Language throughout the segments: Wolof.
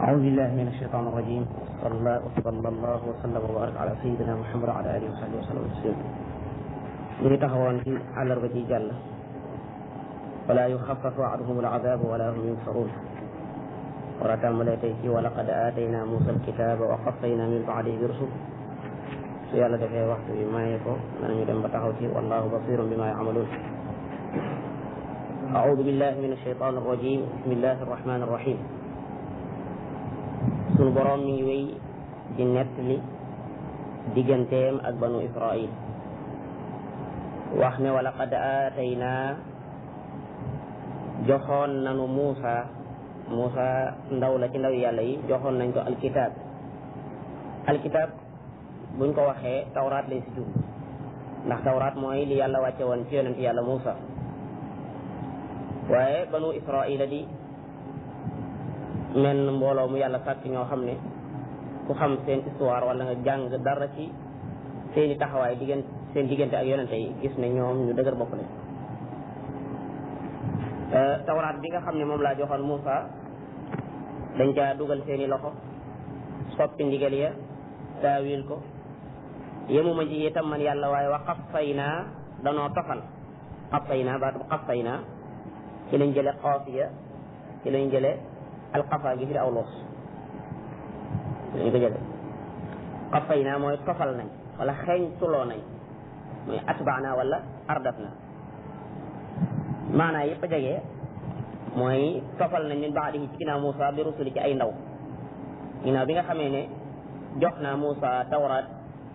أعوذ بالله من الشيطان الرجيم صلى الله وصلى الله وسلم وبارك على سيدنا محمد وعلى آله وصحبه وسلم تسليما ñu ngi taxawoon ci àllarba ci jàll wala yuxafafu anhum alazab wala hum yunsaruun war a tàmbalee tey ci wa laqad aatayna Muusa alkitaaba wa qaffayna min baadihi bi rusul su yàlla defee waxtu bi maye ko danañu dem ba taxaw ci wallahu basirun bima yamaluun أعوذ بالله من الشيطان الرجيم بسم الله الرحمن الرحيم sunu boroom mi ngi wéy di nettali digganteem ak banu Israil wax ne wa laqad aataynaa joxoon nanu Muusa Muusa ndaw la ci ndaw yàlla yi joxoon nañ ko alkitab alkitab buñ ko waxee tawraat lay si jub ndax tawraat mooy li yàlla wàcce woon ci yonent yàlla Muusa waaye banu Israila di men mbooloo mu yàlla sàkk ñoo xam ne ku xam seen histoire wala nga jàng dara ci seeni taxawaay diggante seen diggante ak yonente yi gis ne ñoom ñu dëgër bopp lañ tawraat bi nga xam ne moom laa joxoon Muusa dañ caa dugal seeni loxo soppi ndigal ya taawil ko yemuma ci itam man yàlla waaye wa xafaynaa danoo tofal xafaynaa baatu xafaynaa ci lañ jële xaafiya ci lañ jële alxafa gi fi aw loos lañ ko jële xafaynaa mooy tofal nañ wala xeeñ tuloo nañ mooy atbaana wala ardaf na maanaa yëpp a jege mooy tofal nañ min baadihi ci ginnaaw Muusa bi rusuli ci ay ndaw ginnaaw bi nga xamee ne jox naa Muusa tawraat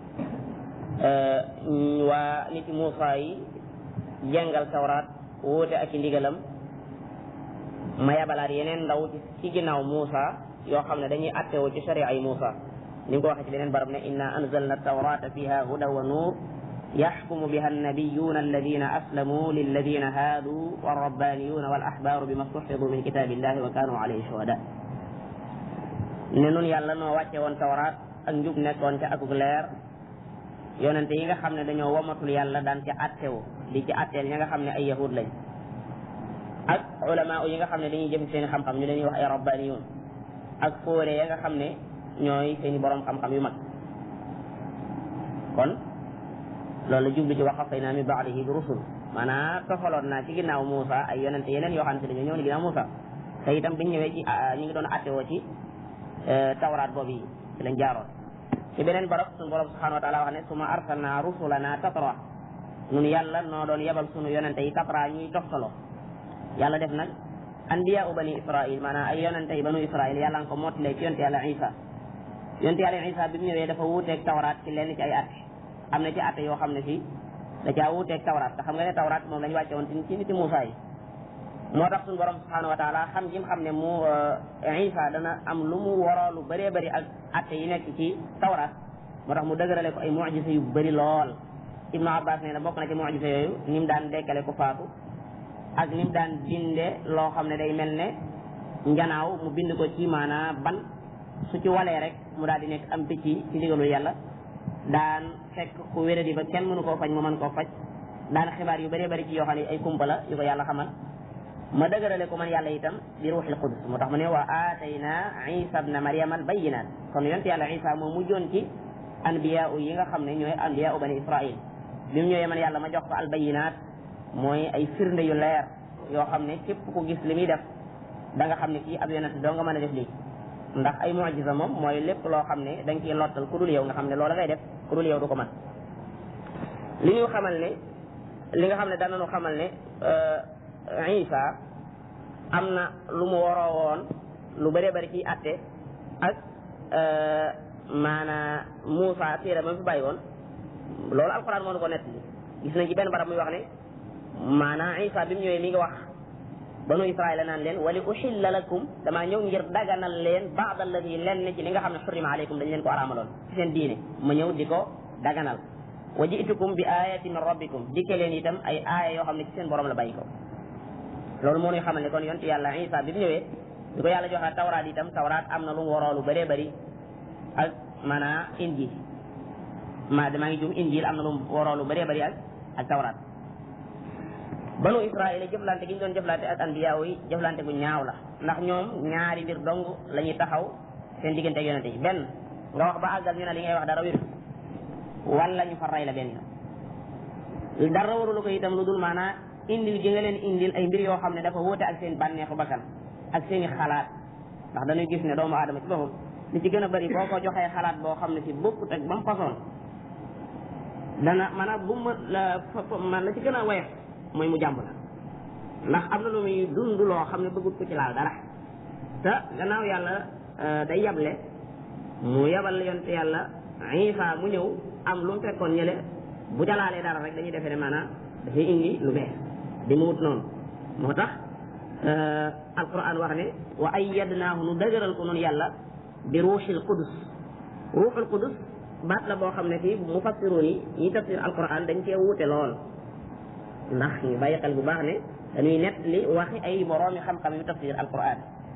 waa niti Muusa yi jàngal tawraat wóote ak i ndigalam ma yabalaat yeneen ndaw ci ginnaaw Muusa yoo xam ne dañuy attewoo ci sharia yi Muusa ni nga ko waxee ci beneen barab ne inna anzalna tawrata fiha huda wa nuur yaxkumu biha annabiyuna alladina aslamuu lilladina haaduu walrabbaniyuna walaxbaaru bima stuxfidu min kitaabillahi wa kaanu alayhi shuhada ne nun yàlla noo wàcce woon tawraat ak njub nekkoon ca akuk leer yonente yi nga xam ne dañoo womatul yàlla daan ca attewu di ci atteel ña nga xam ne ay yahud lañ ak ulama yi nga xam ne dañuy jëm seen xam-xam ñu leen wax ay rabbaniyun ak fóore ya nga xam ne ñooy seeni borom xam-xam yu mag kon loolu la jublu ci wa qaffayna min ba'dihi bi rusul maanaam tofaloon naa ci ginnaaw Muusa ay yonente yeneen yoo xam ne dañoo ñëw ni ginnaaw Muusa te itam biñ ñëwee ci ñu ngi doon attewoo ci tawraat boobu yi ci lañ jaaroon ci beneen barab suñu borom subhanahu wa taala wax ne suma arsalna rusulana tatra nun yàlla noo doon yebal sunu yonente yi tatra ñuy toftaloo yàlla def nag anbiya u bani israil maanaam ay yonente yi banu israil yàlla nga ko mottalee ci yonte yàlla isa yonte yàlla isa bi mu ñëwee dafa wuuteeg tawraat ci lenn ci ay atte am na ci atte yoo xam ne fii da caa wuuteeg tawraat te xam nga ne tawraat moom lañu wàcce woon ci niti Muusa yi moo tax suñu borom subhanahu wa taala xam gi mu xam ne mu isa dana am lu mu waroo lu bëree bëri ak atte yi nekk ci tawraat moo tax mu dëgërale ko ay mujisa yu bëri lool ibnu abbas nee na bokk na ci mujisa yooyu ni mu daan dekkale ko faatu ak ni mu daan binde loo xam ne day mel ne njanaaw mu bind ko ci maanaa ban su ci walee rek mu daal di nekk am picc ci ndigalul yàlla daan fekk ku wéradi ba kenn mënu koo faj mu mën koo faj daan xibaar yu bëree bëri ci yoo xam ne ay kumpa la yu ko yàlla xamal ma dëgërale ko man yàlla itam bi ruuxil qudus moo tax mu ne wa aatayna isa bna mariama al bayinat kon yonte yàlla isa moo mujjoon ci anbiya yi nga xam ne ñooy anbiya bani israil bi mu ñëwee man yàlla ma jox ko al bayinat mooy ay firnde yu leer yoo xam ne képp ku gis li muy def da nga xam ne kii ab yonent doo nga mën a def lii ndax ay mucjisa moom mooy lépp loo xam ne da nga ciy lottal ku dul yow nga xam ne loola ngay def ku dul yow du ko mën li ñu xamal ne li nga xam ne danañu xamal ne Isa am na lu mu waroo woon lu bëree bëri ciy atte ak maanaa Muusa téere ba mu fi bàyyi woon loolu alxuraan moo nu ko nett gis nañ ci benn barab muy wax ne maanaam Isa bi mu ñëwee mi ngi wax banu Israila naan leen wali uxilla lakum damaa ñëw ngir daganal leen baad alladi len ci li nga xam ne xurima aleykum dañ leen ko araamaloon ci seen diine ma ñëw di ko daganal wa jitukum bi ayati min rabbikum dikke leen itam ay aaya yoo xam ne ci seen borom la bàyyi ko loolu moo ñuy xamal ne kon yonti yàlla Isa bi mu ñëwee di ko yàlla joxe tawraat itam tawraat am na lu mu waroo lu bëree bëri ak maanaa injil ma damaa ngi jum injil am na lu mu waroo lu bëree bëri ak ak tawraat banu israila jëflante gi ñu doon jëflante ak anbiya yi jëflante gu ñaaw la ndax ñoom ñaari mbir dong la ñuy taxaw seen diggante ak yonente yi benn nga wax ba àggal ñu ne li ngay wax dara wér wala ñu fa ray la benn yoon dara warulu ko itam lu dul maanaa indil ji nga leen indil ay mbir yoo xam ne dafa wóote ak seen bànneexu bakkan ak seen i xalaat ndax dañuy gis ne doomu aadama ci boppam li ci gën a bëri boo ko joxee xalaat boo xam ne si bokkut ak ba mu façon dana maanaam bu ma la man la ci gën a woyof mooy mu jàmb la ndax am na lu muy dund loo xam ne bëggut ko ci laal dara te gannaaw yàlla day yable mu yabal yonte yàlla Isa mu ñëw am lu mu fekkoon ñële bu jalaalee dara rek dañuy defee ne maanaam dafay indi lu bees di mu wut noonu moo tax alquran wax ne wa ayyadnaahu nu dëgëral ko noonu yàlla bi ruuxil qudus ruuxul qudus baat la boo xam ne fii mufassiruun yi ñi tafsir alquran dañ cee wuute lool ndax ñu bàyyi xel bu baax ne dañuy nett li waxi ay boroomi xam-xam yu tafsir alquran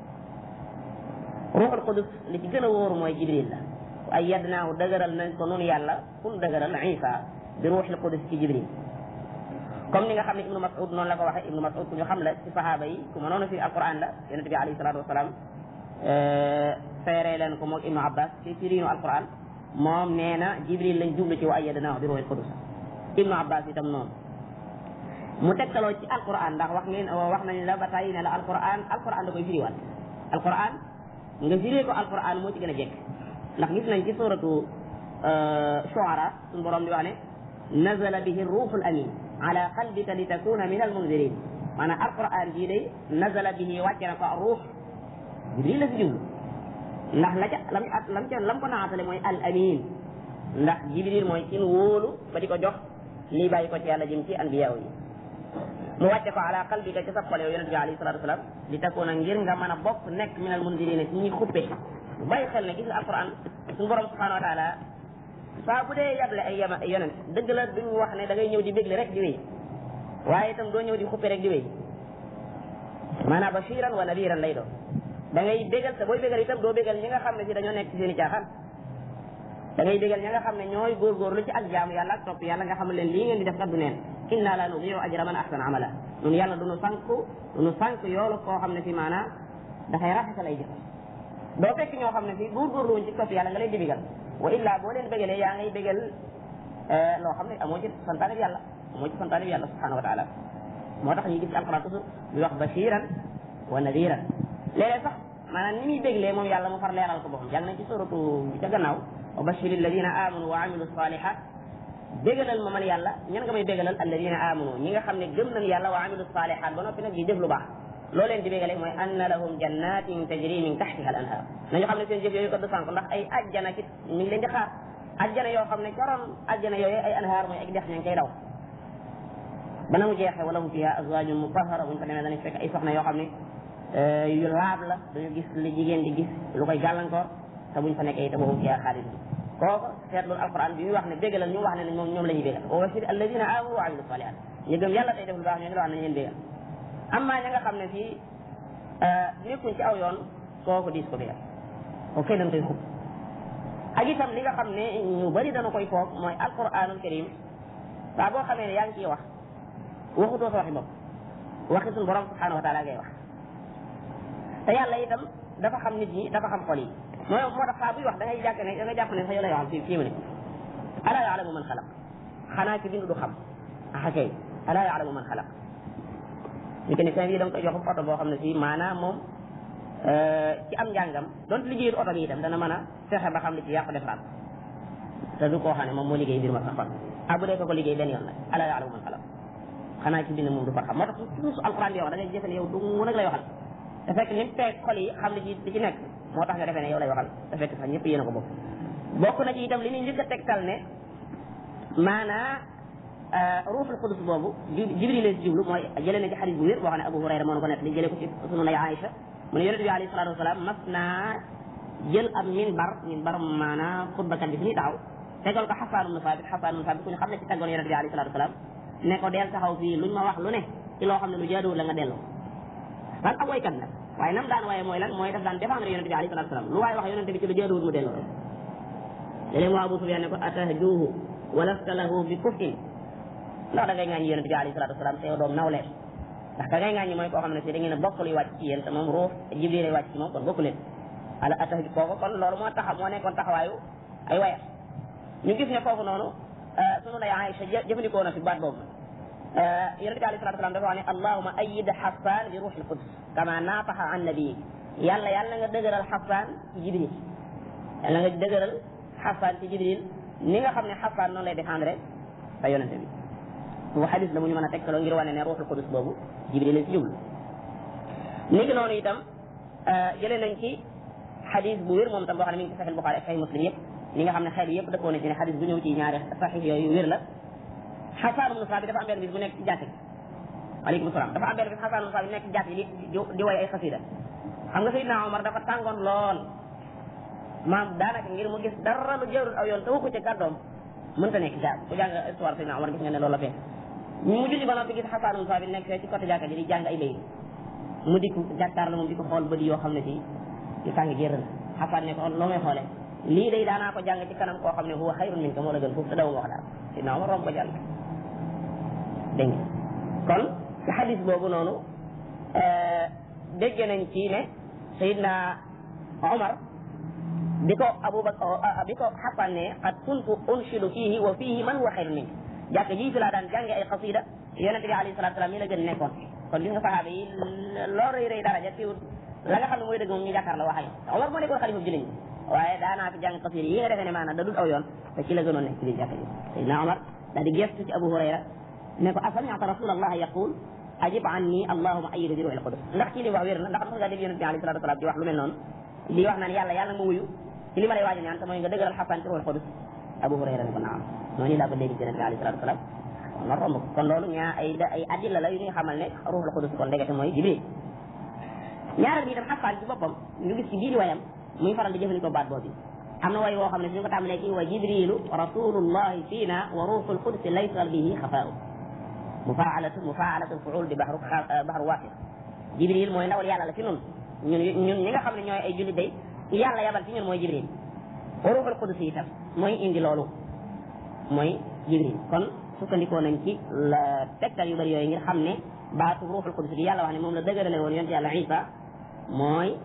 ruuxul qudus li ci gën a wóoru mooy jibril la wa ayyadnaahu dëgëral nañ ko noonu yàlla kun dëgëral isa bi ruuxil qudus ci jibril comme ni nga xam ne ibnu mas'ud noonu la ko waxee ibnu mas'ud ku ñu xam la ci sahaaba yi ku mënoon a fi alquran la yonente bi alayhi salatu wasalaam feeree leen ko moog ibnu abbas ci firiinu alquran moom nee na jibril lañ jublu ci wa ayyadnaahu bi ruuxil qudus ibnu abbas itam noonu mu tegtaloo ci alquran ndax wax ngeen wax nañ la ba tàyyi ne la alquran alquran da koy firiwaat alquran nga firee ko alquran moo ci gën a jekk ndax gis nañ ci suratu shuara suñu borom di wax ne nazala bihi ruuxul amin ala qalbika li takuna min almundirin maanaam alquran jii day nazala bihi wàcce na ko ruux jibril la si jublu ndax la ca lam lam ca lam ko naatale mooy al amin ndax jibril mooy kin wóolu ba di ko jox lii bàyyi ko ci yàlla jëm ci anbiyaaw yi mu wàcce ko ala qalbika ci sa xol yow yonente bi alayhi salatu wasalam li takuna ngir nga mën a bokk nekk min al mundirina ci ñi xuppe bàyyi xel ne gis nga alquran suñu borom subhanahu wa taala saa bu dee yable ay yama ay yonent dëgg la duñ wax ne da ngay ñëw di bégle rek di wéy waaye itam doo ñëw di xuppe rek di wéy maanaam bashiran wa nadiran lay doon da ngay bégal te booy bégal itam doo bégal ñi nga xam ne si dañoo nekk ci seen i caaxaan da ngay bégal ñi nga xam ne ñooy góorgóorlu ci ak jaamu yàlla ak topp yàlla nga xam leen lii ngeen di def kat du neen inna la nudiu ajra man ahsana amala ñun yàlla du nu sànk du nu sànk yoolu koo xam ne si maanaam dafay rafetal ay jëf doo fekk ñoo xam ne si góorgóorlu wuñ ci topp yàlla nga leen di bégal wa illa boo leen bégalee yaa ngay bégal loo xam ne amoo ci santaane bi yàlla amoo ci santaane bi yàlla subhanahu wa taala moo tax ñu gis ci alquran toujours ñu wax bashiran wa nadiran léeg-léeg sax maanaam ni muy béglee moom yàlla mu far leeral ko boppam jàng nañ ci suratu ca gannaaw wa bashiri alladina amanu wa amilu salihat bégalal ma man yàlla ñan nga may bégalal alladina amanu ñi nga xam ne gëm nañ yàlla wa amilu salihat ba noppi nag di jëf lu baax loo leen di bégale mooy anna lahum jannatin tajri min tahtiha al anhar nañu xam ne seen jëf yooyu ko du sànk ndax ay ajjana ci mi ngi leen di xaar ajjana yoo xam ne caroon ajjana yooyu ay anhaar mooy ay dex ña ngi koy daw ba na mu jeexee wala hum fiha azwajun mutahhara buñ ko demee danañ fekk ay soxna yoo xam ne yu laab la duñu gis li jigéen di gis lu koy gàllankoor te buñ fa nekkee itam wahum fiha xaalidun kooku seetlu alquran bi muy wax ne bégalal ñu wax ne moom ñoom la ñuy bégal wa bashir alladina amanu wa amilu salihat ñu gëm yàlla tey def lu baax ñoo ngi la wax nañ leen bégal amma ña nga xam ne fii nekkuñ ci aw yoon kooku diis ko bégal kooku kay dañ koy xub ak itam li nga xam ne ñu bari dana koy foog mooy alquranul karim saa boo xamee ne yaa ngi ciy wax waxutoo sa waxi bopp waxi suñu borom subhanahu wa taala ngay wax te yàlla itam dafa xam nit ñi dafa xam xol yi mooy moo tax saa buy wax da ngay jàpp ne da ngay jàpp ne sax yow lay waxal fii fii mu ne alaa yaalamu man xalaq xanaa ci bindu du xam axa kay alaa yaalamu man xalaq ñu ne seen yi da nga koy jox oto boo xam ne si maanaam moom ci am njàngam donte liggéeyul oto bi itam dana mën a fexe ba xam li ci yàqu defaraat te du koo xam ne moom moo liggéey mbir ma sax kon ah bu dee ko ko liggéey benn yoon nag alaa yaalamu man xalaq xanaa ci bind moom du ko xam moo tax toujours alquran di wax da ngay jëfe ne yow du mu nag lay waxal te fekk ni mu feeg xol yi xam li ci li ci nekk moo tax nga defee ne yow lay waxal te fekk sax ñëpp yéen a ko bokk bokk na ci itam li ñuy njëkk a tegtal ne maanaa ruuxul qudus boobu jibril la si jublu mooy jëlee na ci xadis bu wér boo xam ne abu hurayra moo ko nekk li jëlee ko ci sunu lay aïcha mu ne yonente bi alayhi salatu wasalaam mas naa jël am minbar minbar maanaa xutbakat bi fi ñuy taxaw tegal ko xasaan ibnu saabit xasaan ibnu saabit ku ñu xam ne ci taggoon yonente bi alayhi salatu wasalaam ne ko deel taxaw fii luñ ma wax lu ne ci loo xam ne lu jaaduwul la nga delloo lan ab waykat nag waaye nam daan waaye mooy lan mooy daf daan défendre yonente bi alayhi salatu wasalaam lu waaye wax yonente bi ci lu jaaduwul mu delloo léeg-léeg moo Abu Sufyaan ne ko atahjuuhu walasta lahu bi kufin ndax da ngay ngaañ yonente bi alayhi salatu wasalaam te yow doom nawleen ndax ka ngay ŋàññi mooy koo xam ne si da ngeen a bokk luy wàcc ci yéen te moom ruux jibril lay wàcc ci moom kon bokku leen ala atax bi kooku kon loolu moo tax moo nekkoon taxawaayu ay wayam ñu gis ne foofu noonu sunu lay Aïcha jëfandikoo na fi baat boobu yonente bi alayhi salatu salaam dafa wax ne allahuma ayid xasan bi ruuxil qudus kama naataxa an nabii yàlla yàlla nga dëgëral xasan ci jibril yàlla nga dëgëral xasan ci jibril ni nga xam ne xasan noonu lay défendre sa yonente bi bu xadis la mu ñu mën a tegtaloo ngir wane ne ruuxul qudus boobu jibril la ci jublu ni ki noonu itam jëlee nañ ci xadis bu wér moom tam boo xam ne mi ngi ci saxil Buxaari ak saxil Muslim yëpp li nga xam ne xel yëpp dëppoo na ci ne xadis bu ñëw ci ñaari saxix yooyu wér la xasaan ibnu Saabit dafa am benn bis bu nekk ci jàkk ji waaleykum salaam dafa am benn bis xasaan ibnu Saabit nekk ci jàkk ji di di woy ay xasida xam nga Seydina Omar dafa tàngoon lool maam daanaka ngir mu gis dara lu jërul aw yoon te waxu ci kàddoom mënta nekk jàkk ku jàng histoire Seydina Omar gis nga ne loolu la fee mu julli ba noppi gis xasaan ibnu Saabit nekk fee ci côté jàkka ji di jàng ay béy mu dikk jàkkaar la moom di ko xool bëdi yoo xam ne si di tàng jër la xasaan ne ko loo may xoolee lii day daanaa ko jàng ci kanam koo xam ne huwa xayrun minka moo la gën foofu te daw ma wax daal Seydina Omar romb ko jàll dégg nga kon ci xadis boobu noonu dégg nañ ci ne Seydina Omar bi ko Abubakar bi ko xasan ne qad kuntu unshidu fiihi wa fiihi man huwa xayrun minka jàkk ji fi laa daan jànge ay xasida yonente bi alayhi salatu salaam ñi la gën nekkoon kon gis nga saxaaba yi loo rëy rëy daraja tiwut la nga xam ne mooy dëgg moom ñu jàkkaar la wax ak Omar moo nekkoon xalifa jullit ñi waaye daanaa fi jàng xasida yi nga defee ne maanaam da dul aw yoon te ci la gënoon nekk ci biir jàkk ji Seydina Omar daal di gestu ci Abu Hurayra ne ko asami'ta rasulallah yaqul ajib anni allahuma ayyid bi ruuhil qudus ndax ci li wax wér na ndax mas nga dégg yonent bi alayhi salatu wasalaam di wax lu mel noonu li wax naan yàlla yàlla nga wuyu ci li ma lay waaj a ñaan te mooy nga dëgëral xasaan ci ruuhil qudus Abu Hurayra ne ko naam noonu laa ko dégg ci yonent bi alayhi salatu wasalaam ma romb ko kon loolu ñaa ay ay adilla la yu ñuy xamal ne ruuhul qudus kon ndegete mooy Jibril ñaareel bi itam xasaan ci boppam ñu gis ci biir wayam muy faral di jëfandikoo baat boobu am na way woo xam ne suñu ko tàmbalee ci wa jibrilu rasulullahi fiina wa ruuxul qudsi laysa bihi xafaau mufaalatu mufaalatu fuul di baxru baxru waafir jibril mooy ndawal yàlla la ci ñun ñun ñun ñi nga xam ne ñooy ay jullit day yàlla yabal ci ñun mooy jibril wa ruuxul qudsi itam mooy indi loolu mooy jibril kon sukkandikoo nañ ci la tegtal yu bëri yooyu ngir xam ne baatu ruuxul qudsi bi yàlla wax ne moom la dëgërale woon yonent yàlla isa mooy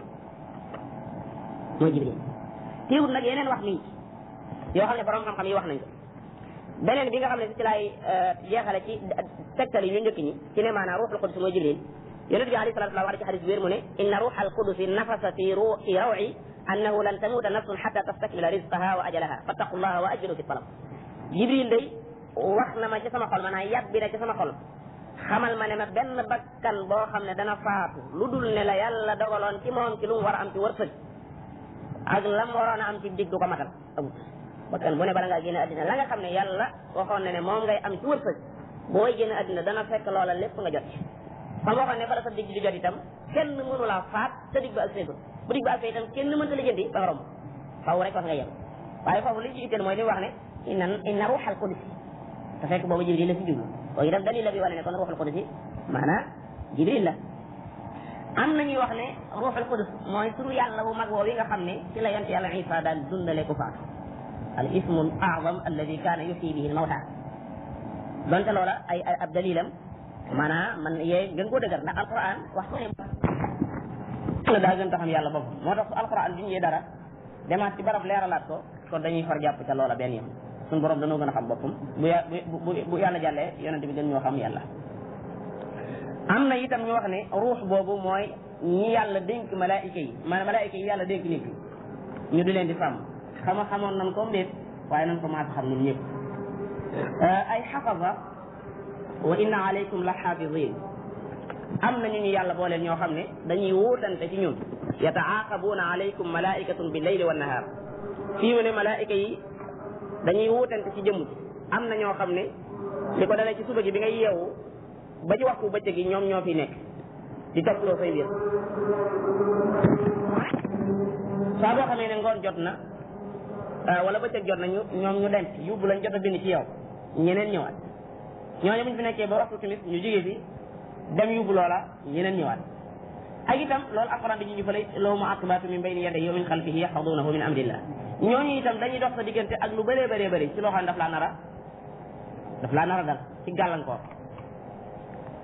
mooy jibril teewul nag yeneen wax nii yoo xam ne borom xam-xam yi wax nañ ko beneen bi nga xam ne ci laay jeexale ci tegtal yi ñu njëkk ñi ci ne maanaam ruuxul qudus mooy jibril yonent bi alayhi salatu wasallam wax ci xadis wér mu ne inna ruuxal qudusi nafasa fi ru fi rawi annahu lan tamuuta nafsun xata tastakmila rizqaha wa ajalaha fattaqullaha wa ajmilu fi talab jibril day wax na ma ci sama xol maanaam yàbbi na ci sama xol xamal ma ne ma benn bakkan boo xam ne dana faatu lu dul ne la yàlla dogaloon ci moom ci lu mu war a am ci wërsëg ak lam waroon a am ci dig du ko matal amut bakkan bu ne bala ngaa génne addina la nga xam ne yàlla waxoon na ne moom ngay am ci wërsëg booy génne addina dana fekk loola lépp nga jot ci xam waxoon ne bala sa dig di jot itam kenn mënu laa faat sa dig ba ak seegul bu dig ba ak itam kenn mënta lijjanti ba nga romb faw rek wax nga yem waaye foofu li ci itteel mooy li wax ne inna inna ruuxal qudus te fekk boobu jibril la si jublu kooku itam dalil la bi wane ne kon ruuxal qudus maanaam jibril la am na ñuy wax ne ruuxul qudus mooy turu yàlla bu mag woowu yi nga xam ne ci la yonent yàlla isa daan dundale ku faatu al ismu al a'zam alladi kaana yuxyi bihi al mawta donte loola ay ay ab dalilam maanaam man yee gën koo dëgër ndax alquran wax ko ne daa gën taxam yàlla boppam moo tax su alquran bi ñëwee dara demaat ci barab leeralaat ko kon dañuy far jàpp ca loola benn yoon suñu borom dañoo gën a xam boppam bu ya bu bu yàlla jàllee yonent bi gën ñoo xam yàlla am na itam ñu wax ne ruux boobu mooy ñi yàlla dénk malaayika yi maanaam malaayika yi yàlla dénk nit ñu di leen di sàmm xama xamoon nan ko mbéet waaye nan ko maas xam ñun ñëpp ay xafaza wa inna alaykum la xaafidin am na ñu ñu yàlla booleel ñoo xam ne dañuy wuutante ci ñun yataaqabuuna alaykum malaikatun bi leyli wa nahaar fii mu ne malaayika yi dañuy wuutante ci jëmm am na ñoo xam ne li ko dalee ci suba gi bi ngay yeewu ba ci waxtu bëccëg gi ñoom ñoo fi nekk di toppaloo say mbir saa boo xamee ne ngoon jot na wala bëccëg jot na ñu ñoom ñu denc yóbbu lañ jot a bind ci yow ñeneen ñëwaat ñooñu buñ fi nekkee ba waxtu timis ñu jógee fi dem yóbbu loola ñeneen ñëwaat ak itam loolu alquran di ñu fële lahu mu'aqibaatu min bayni yadayhi wa min xalfihi yaxfadunahu min amrillah ñooñu itam dañuy dox sa diggante ak lu bëree bëree bëri ci loo xam ne daf laa nara daf laa nara dal ci gàllankoor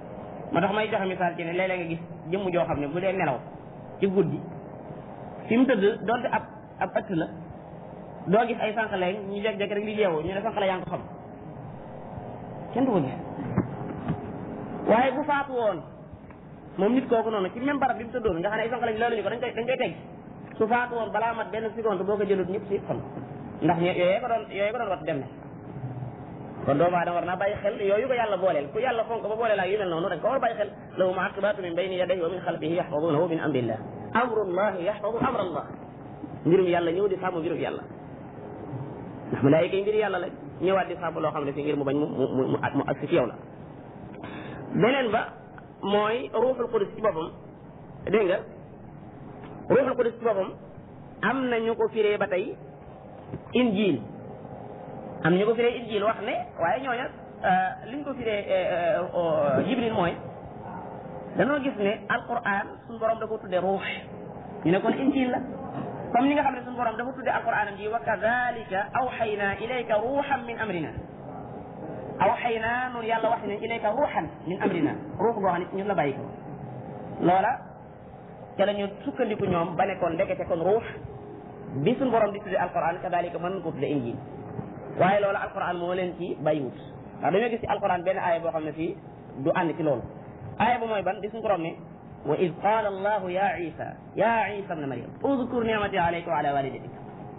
moo tax may joxe misaal ci ne léeg-léeg nga gis jëmm joo xam ne bu dee nelaw ci guddi fi mu tëdd donte ab ab ëtt la doo gis ay sànqale ñu jekk-jekk rek li yeewu ñu ne sànqale yaa ngi ko xam kenn du ko gis waaye bu faatu woon moom nit kooku noonu ci même barab bi mu tëddoon nga xam ne ay sànqale loolu ñu ko dañ koy dañ koy teg su faatu woon balaa mat benn seconde boo ko jëlut ñëpp si xol ndax yooyee ko doon yooyee ko doon wat dem na kon doomu aadama war naa bàyyi xel yooyu ko yàlla booleel ku yàlla fonk ba booleel ak yu mel noonu dañ ko war a bàyyi xel lahu muaqibaatu min bayni yadayhi wa min xalfihi yaxfadunahu min amrillah amrullahi yaxfadu amrallah mbirum yàlla ñëw di sàmm mbirum yàlla ndax malaayika yi mbir yàlla la ñëwaat di sàmm loo xam ne fi ngir mu bañ mu mu mu mu agsi ci yow la beneen ba mooy ruuxul qudus ci boppam dégg nga ruuxul qudus ci boppam am na ñu ko firee ba tey injil am ñu ko firee injil wax ne waaye ñooña liñ ko firee jibril mooy danoo gis ne alquran suñu borom da ko tudde ruux ñu ne kon injil la comme ni nga xam ne suñu borom dafa tudde alquran am ji wa kadalika awxayna ilayka ruuxan min amrina awxayna noonu yàlla wax ne ilayka ruuxan min amrina ruux boo xam ne ci ñun la bàyyi ko loola ca la ñu sukkandiku ñoom ba ne kon ndekete kon ruux bi suñu borom di tudde alquran kadalika mën ko tudde injil waaye loolu alquran moo leen ci bàyyiwut ndax dañoo gis ci alquran benn aaya boo xam ne fii du ànd ci loolu aaya ba mooy ban di suñu borom ne wa id qaala allahu ya isa ya isa ibna maryam udkur nicmati alayka wa ala walidatik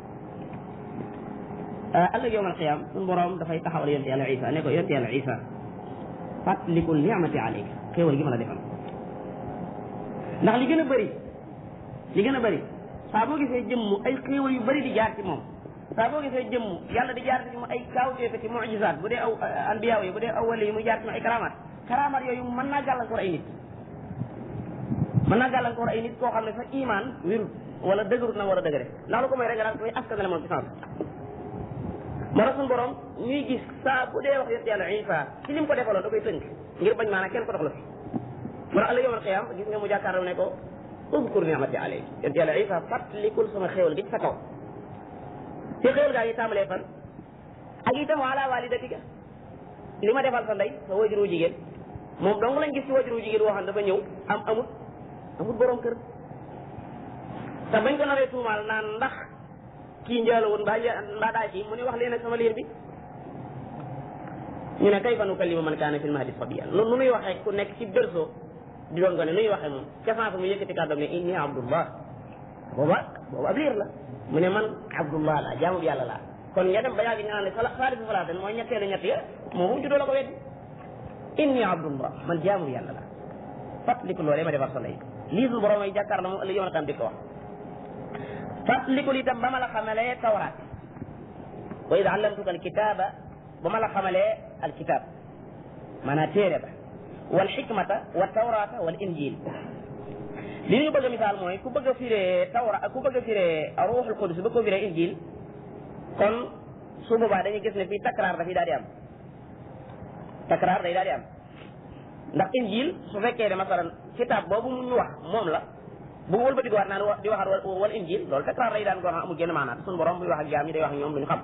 ëllëg yowm alqiyam suñu borom dafay taxawal yonte yàlla isa ne ko yonte yàlla isa fàttalikul nicmati alayka xéewal gi ma la defal ndax li gën a bëri li gën a bëri saa boo gisee jëmm ay xéewal yu bëri di jaar ci moom saa boo gisee jëmm yàlla di jaar ci mu ay kaawteefe ci mujizaat bu dee aw anbiya yi bu dee aw wali yi mu jaar ci mu ay karamaat karamaat yooyu mën naa gàllankoor ay nit mën naa gàllankoor ay nit koo xam ne sa iman wérut wala dëgërut na war a dëgëre ndax lu ko may rek nga daan koy askanale moom ci sens moo tax suñu borom ñuy gis saa bu dee wax yonent yàlla Isa ci lim ko defaloon da koy tënk ngir bañ maanaam kenn ko dox la fi moo tax ëllëg yawmal qiyaam gis nga mu jàkkaarloo ne ko uzkur ni'mati alayk yonent yàlla Isa fàttalikul sama xéewal gi ci sa kaw ci xéewal gaa yi tàmbalee fan ak itam ala walidatika li ma defal sa ndey sa wajuru jigéen moom dong lañ gis ci wajuru jigéen woo xam dafa ñëw am amut amut borom kër te bañ ko naree tuumaal naan ndax kii njaalo woon mbaa mbaa daa ci mu ne wax leen ak sama liir bi ñu ne kayfa nukallimu man kaana fil mahdi sabiyyan nu nuy waxee ku nekk ci berceau di doon gone nuy waxee moom ca sens mu yëkkati kàddoom ne inni abdullah booba booba ab liir la mu ne man abdullah la jaamu yàlla laa kon nga dem ba yàgg ñu naan ne sala saalisu salaaten mooy ñetteelu ñett ya moo mu juddoo la ko weddi inni abdullah man jaamu yàlla laa fàttaliku loolee ma defar sa lay lii suñu borom ay jàkkaar la moom ëllëg yoon a tam di ko wax fàttaliku itam ba ma la xamalee tawraat wa id allamtuka alkitaba ba ma la xamalee alkitab maanaam téere ba wal xikmata wa tawrata wal injil li ñu bëgg a misaal mooy ku bëgg a firee tawra ku bëgg a firee ruuxul qudus bëgg ko firee injil kon su boobaa dañuy gis ne fii takraar dafay daal di am takraar day daal di am ndax injil su fekkee ne masalan kitaab boobu mu ñu wax moom la bu wëlbati waat naan di waxaat wal injil loolu takraar lay daan koo xam amul genn maanaam suñu borom buy wax ak jaam ñi day wax ak ñoom lu ñu xam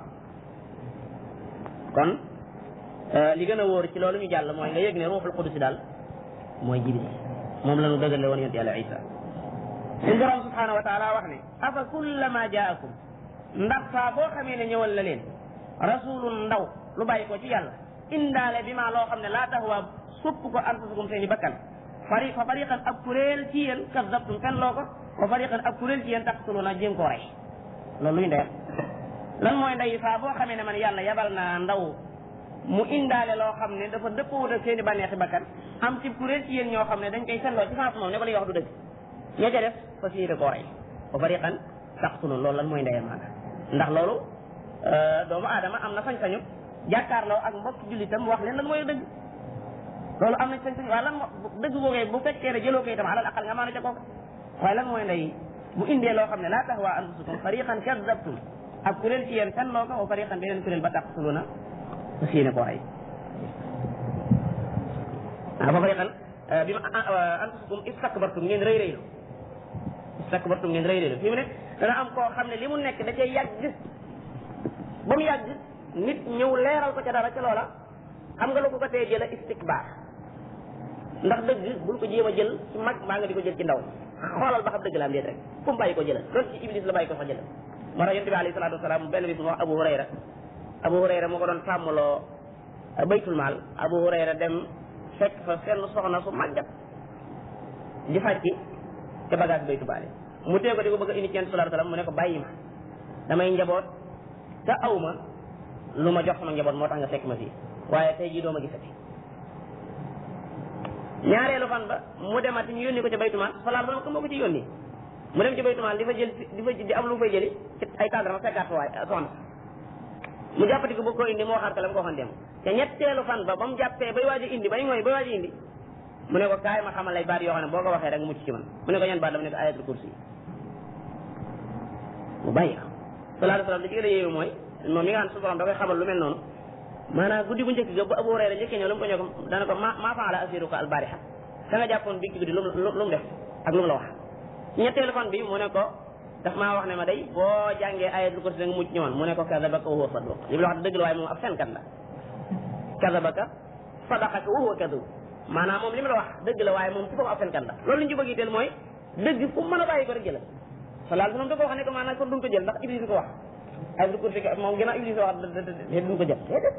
kon li gën a wóor ci loolu ñu jàll mooy nga yëg ne ruuxul qudus daal mooy jibril moom la ñu dëgale woon yonent yàlla isa suñu borom subhanahu wa taala wax ne afa kullama jaakum ndax saa boo xamee ne ñëwal la leen rasulun ndaw lu bàyyi ko ci yàlla indaale bi maa loo xam ne laa taxwa supp ko anfusukum seen i bakkan fari fa fariqan ab kuréel ci yéen kazabtum fen loo ko fa fariqan ab kuréel ci yéen taqtuluna jéem koo rey loolu luy ndeyam lan mooy ndey saa boo xamee ne man yàlla yabal naa ndaw mu indaale loo xam ne dafa dëppoo ak seen i bànneexi bakkan am ci kuréel ci yéen ñoo xam ne dañ koy seetloo ci sens moom ne ko lay wax du dëgg ña ca def fa siire koo rey fa fariqan taqtulun loolu lan mooy ndeyam maanaam ndax loolu doomu aadama am na sañ-sañu jàkkaarloo ak mbokk jullitam wax leen lan mooy dëgg loolu am na sañ-sañ waaye lan moo dëgg googee bu fekkee ne jëloo ko itam alal aqal nga maana ca kooka waaye lan mooy ndey bu indee loo xam ne laa tahwa anfusukum fariqan kadabtum ak kuréel ci yéen fen loo ko wa fariqan beneen kuréel ba taqtuluna fa siine koo rey ah fa fariqan bi ma anfusukum istakbartum ngeen rëy rëylu istakbartum ngeen rëy rëylu fi mu ne dana am koo xam ne li mu nekk da cay yàgg ba mu yàgg nit ñëw leeral ko ca dara ca loola xam nga lu ko ko tee jëla istikbaar ndax dëgg bul ko jéem a jël ci mag maa nga di ko jël ci ndaw xoolal ba xam dëgg la am déet rek fu mu bàyyi ko jëlal loolu ci iblis la bàyyi ko sax jëlal moo tax yonent bi alayhi salaatu wasalaam benn bis mu wax Abu Hurayra Abu Hurayra moo ko doon sàmmaloo baytul maal Abu Hurayra dem fekk fa seen soxna su màggat di fàcc te bagage baytu baale mu tee ko di ko bëgg a indi ci yonent sallallahu alayhi wasallam mu ne ko bàyyi ma damay njaboot te aw ma lu ma jox sama njaboot moo tax nga fekk ma fii waaye tey jii doo ma gisati ñaareelu fan ba mu demati ñu yónni ko ca baytumaal sallallahu alayhi wasallam moo ko ci yónni mu dem ci baytumaal di fa jël di fa di am lu fay jëli ci ay tàndarma fekkaat fa waay soxna mu jàppati ko bëgg koo indi moo xaar ka la mu ko waxoon dem te ñetteelu fan ba ba mu jàppee bay waaj a indi bay ngooy bay waaj a indi mu ne ko kaay ma xamal lay baat yoo xam ne boo ko waxee rek mucc ci man mu ne ko ñan baat dama ne ko ayatul kursi mu bàyyi ko sallallahu alayhi wasallam li ci gën a yéewu mooy moom mi nga xam ne su borom da koy xamal lu mel noonu maanaam guddi bu njëkk ga bu Abu Hurayra njëkkee ñëw lu mu ko ñëw ko dana ko ma maa faala asiruka albariha ka nga jàppoon bi ci guddi lu mu lu mu def ak lu mu la wax ñetteelu fan bi mu ne ko daf maa wax ne ma day boo jàngee ayatul kursi da nga mucc ñëwoon mu ne ko kadabaka wa huwa saduq li mu la wax dëgg la waaye moom ab fenkat la kadabaka sadaqaka wa huwa kadub maanaam moom li mu la wax dëgg la waaye moom ci boppam ab fenkat la loolu li ñu ci bëgg itteel mooy dëgg fu mu mën a bàyyi ko rek jëlal sallallahu alayhi wasallam da ko wax ne ko maanaam kon duñ ko jël ndax iblis ko wax ayatul kursi moom ginnaaw iblis wax duñ ko jël déedéet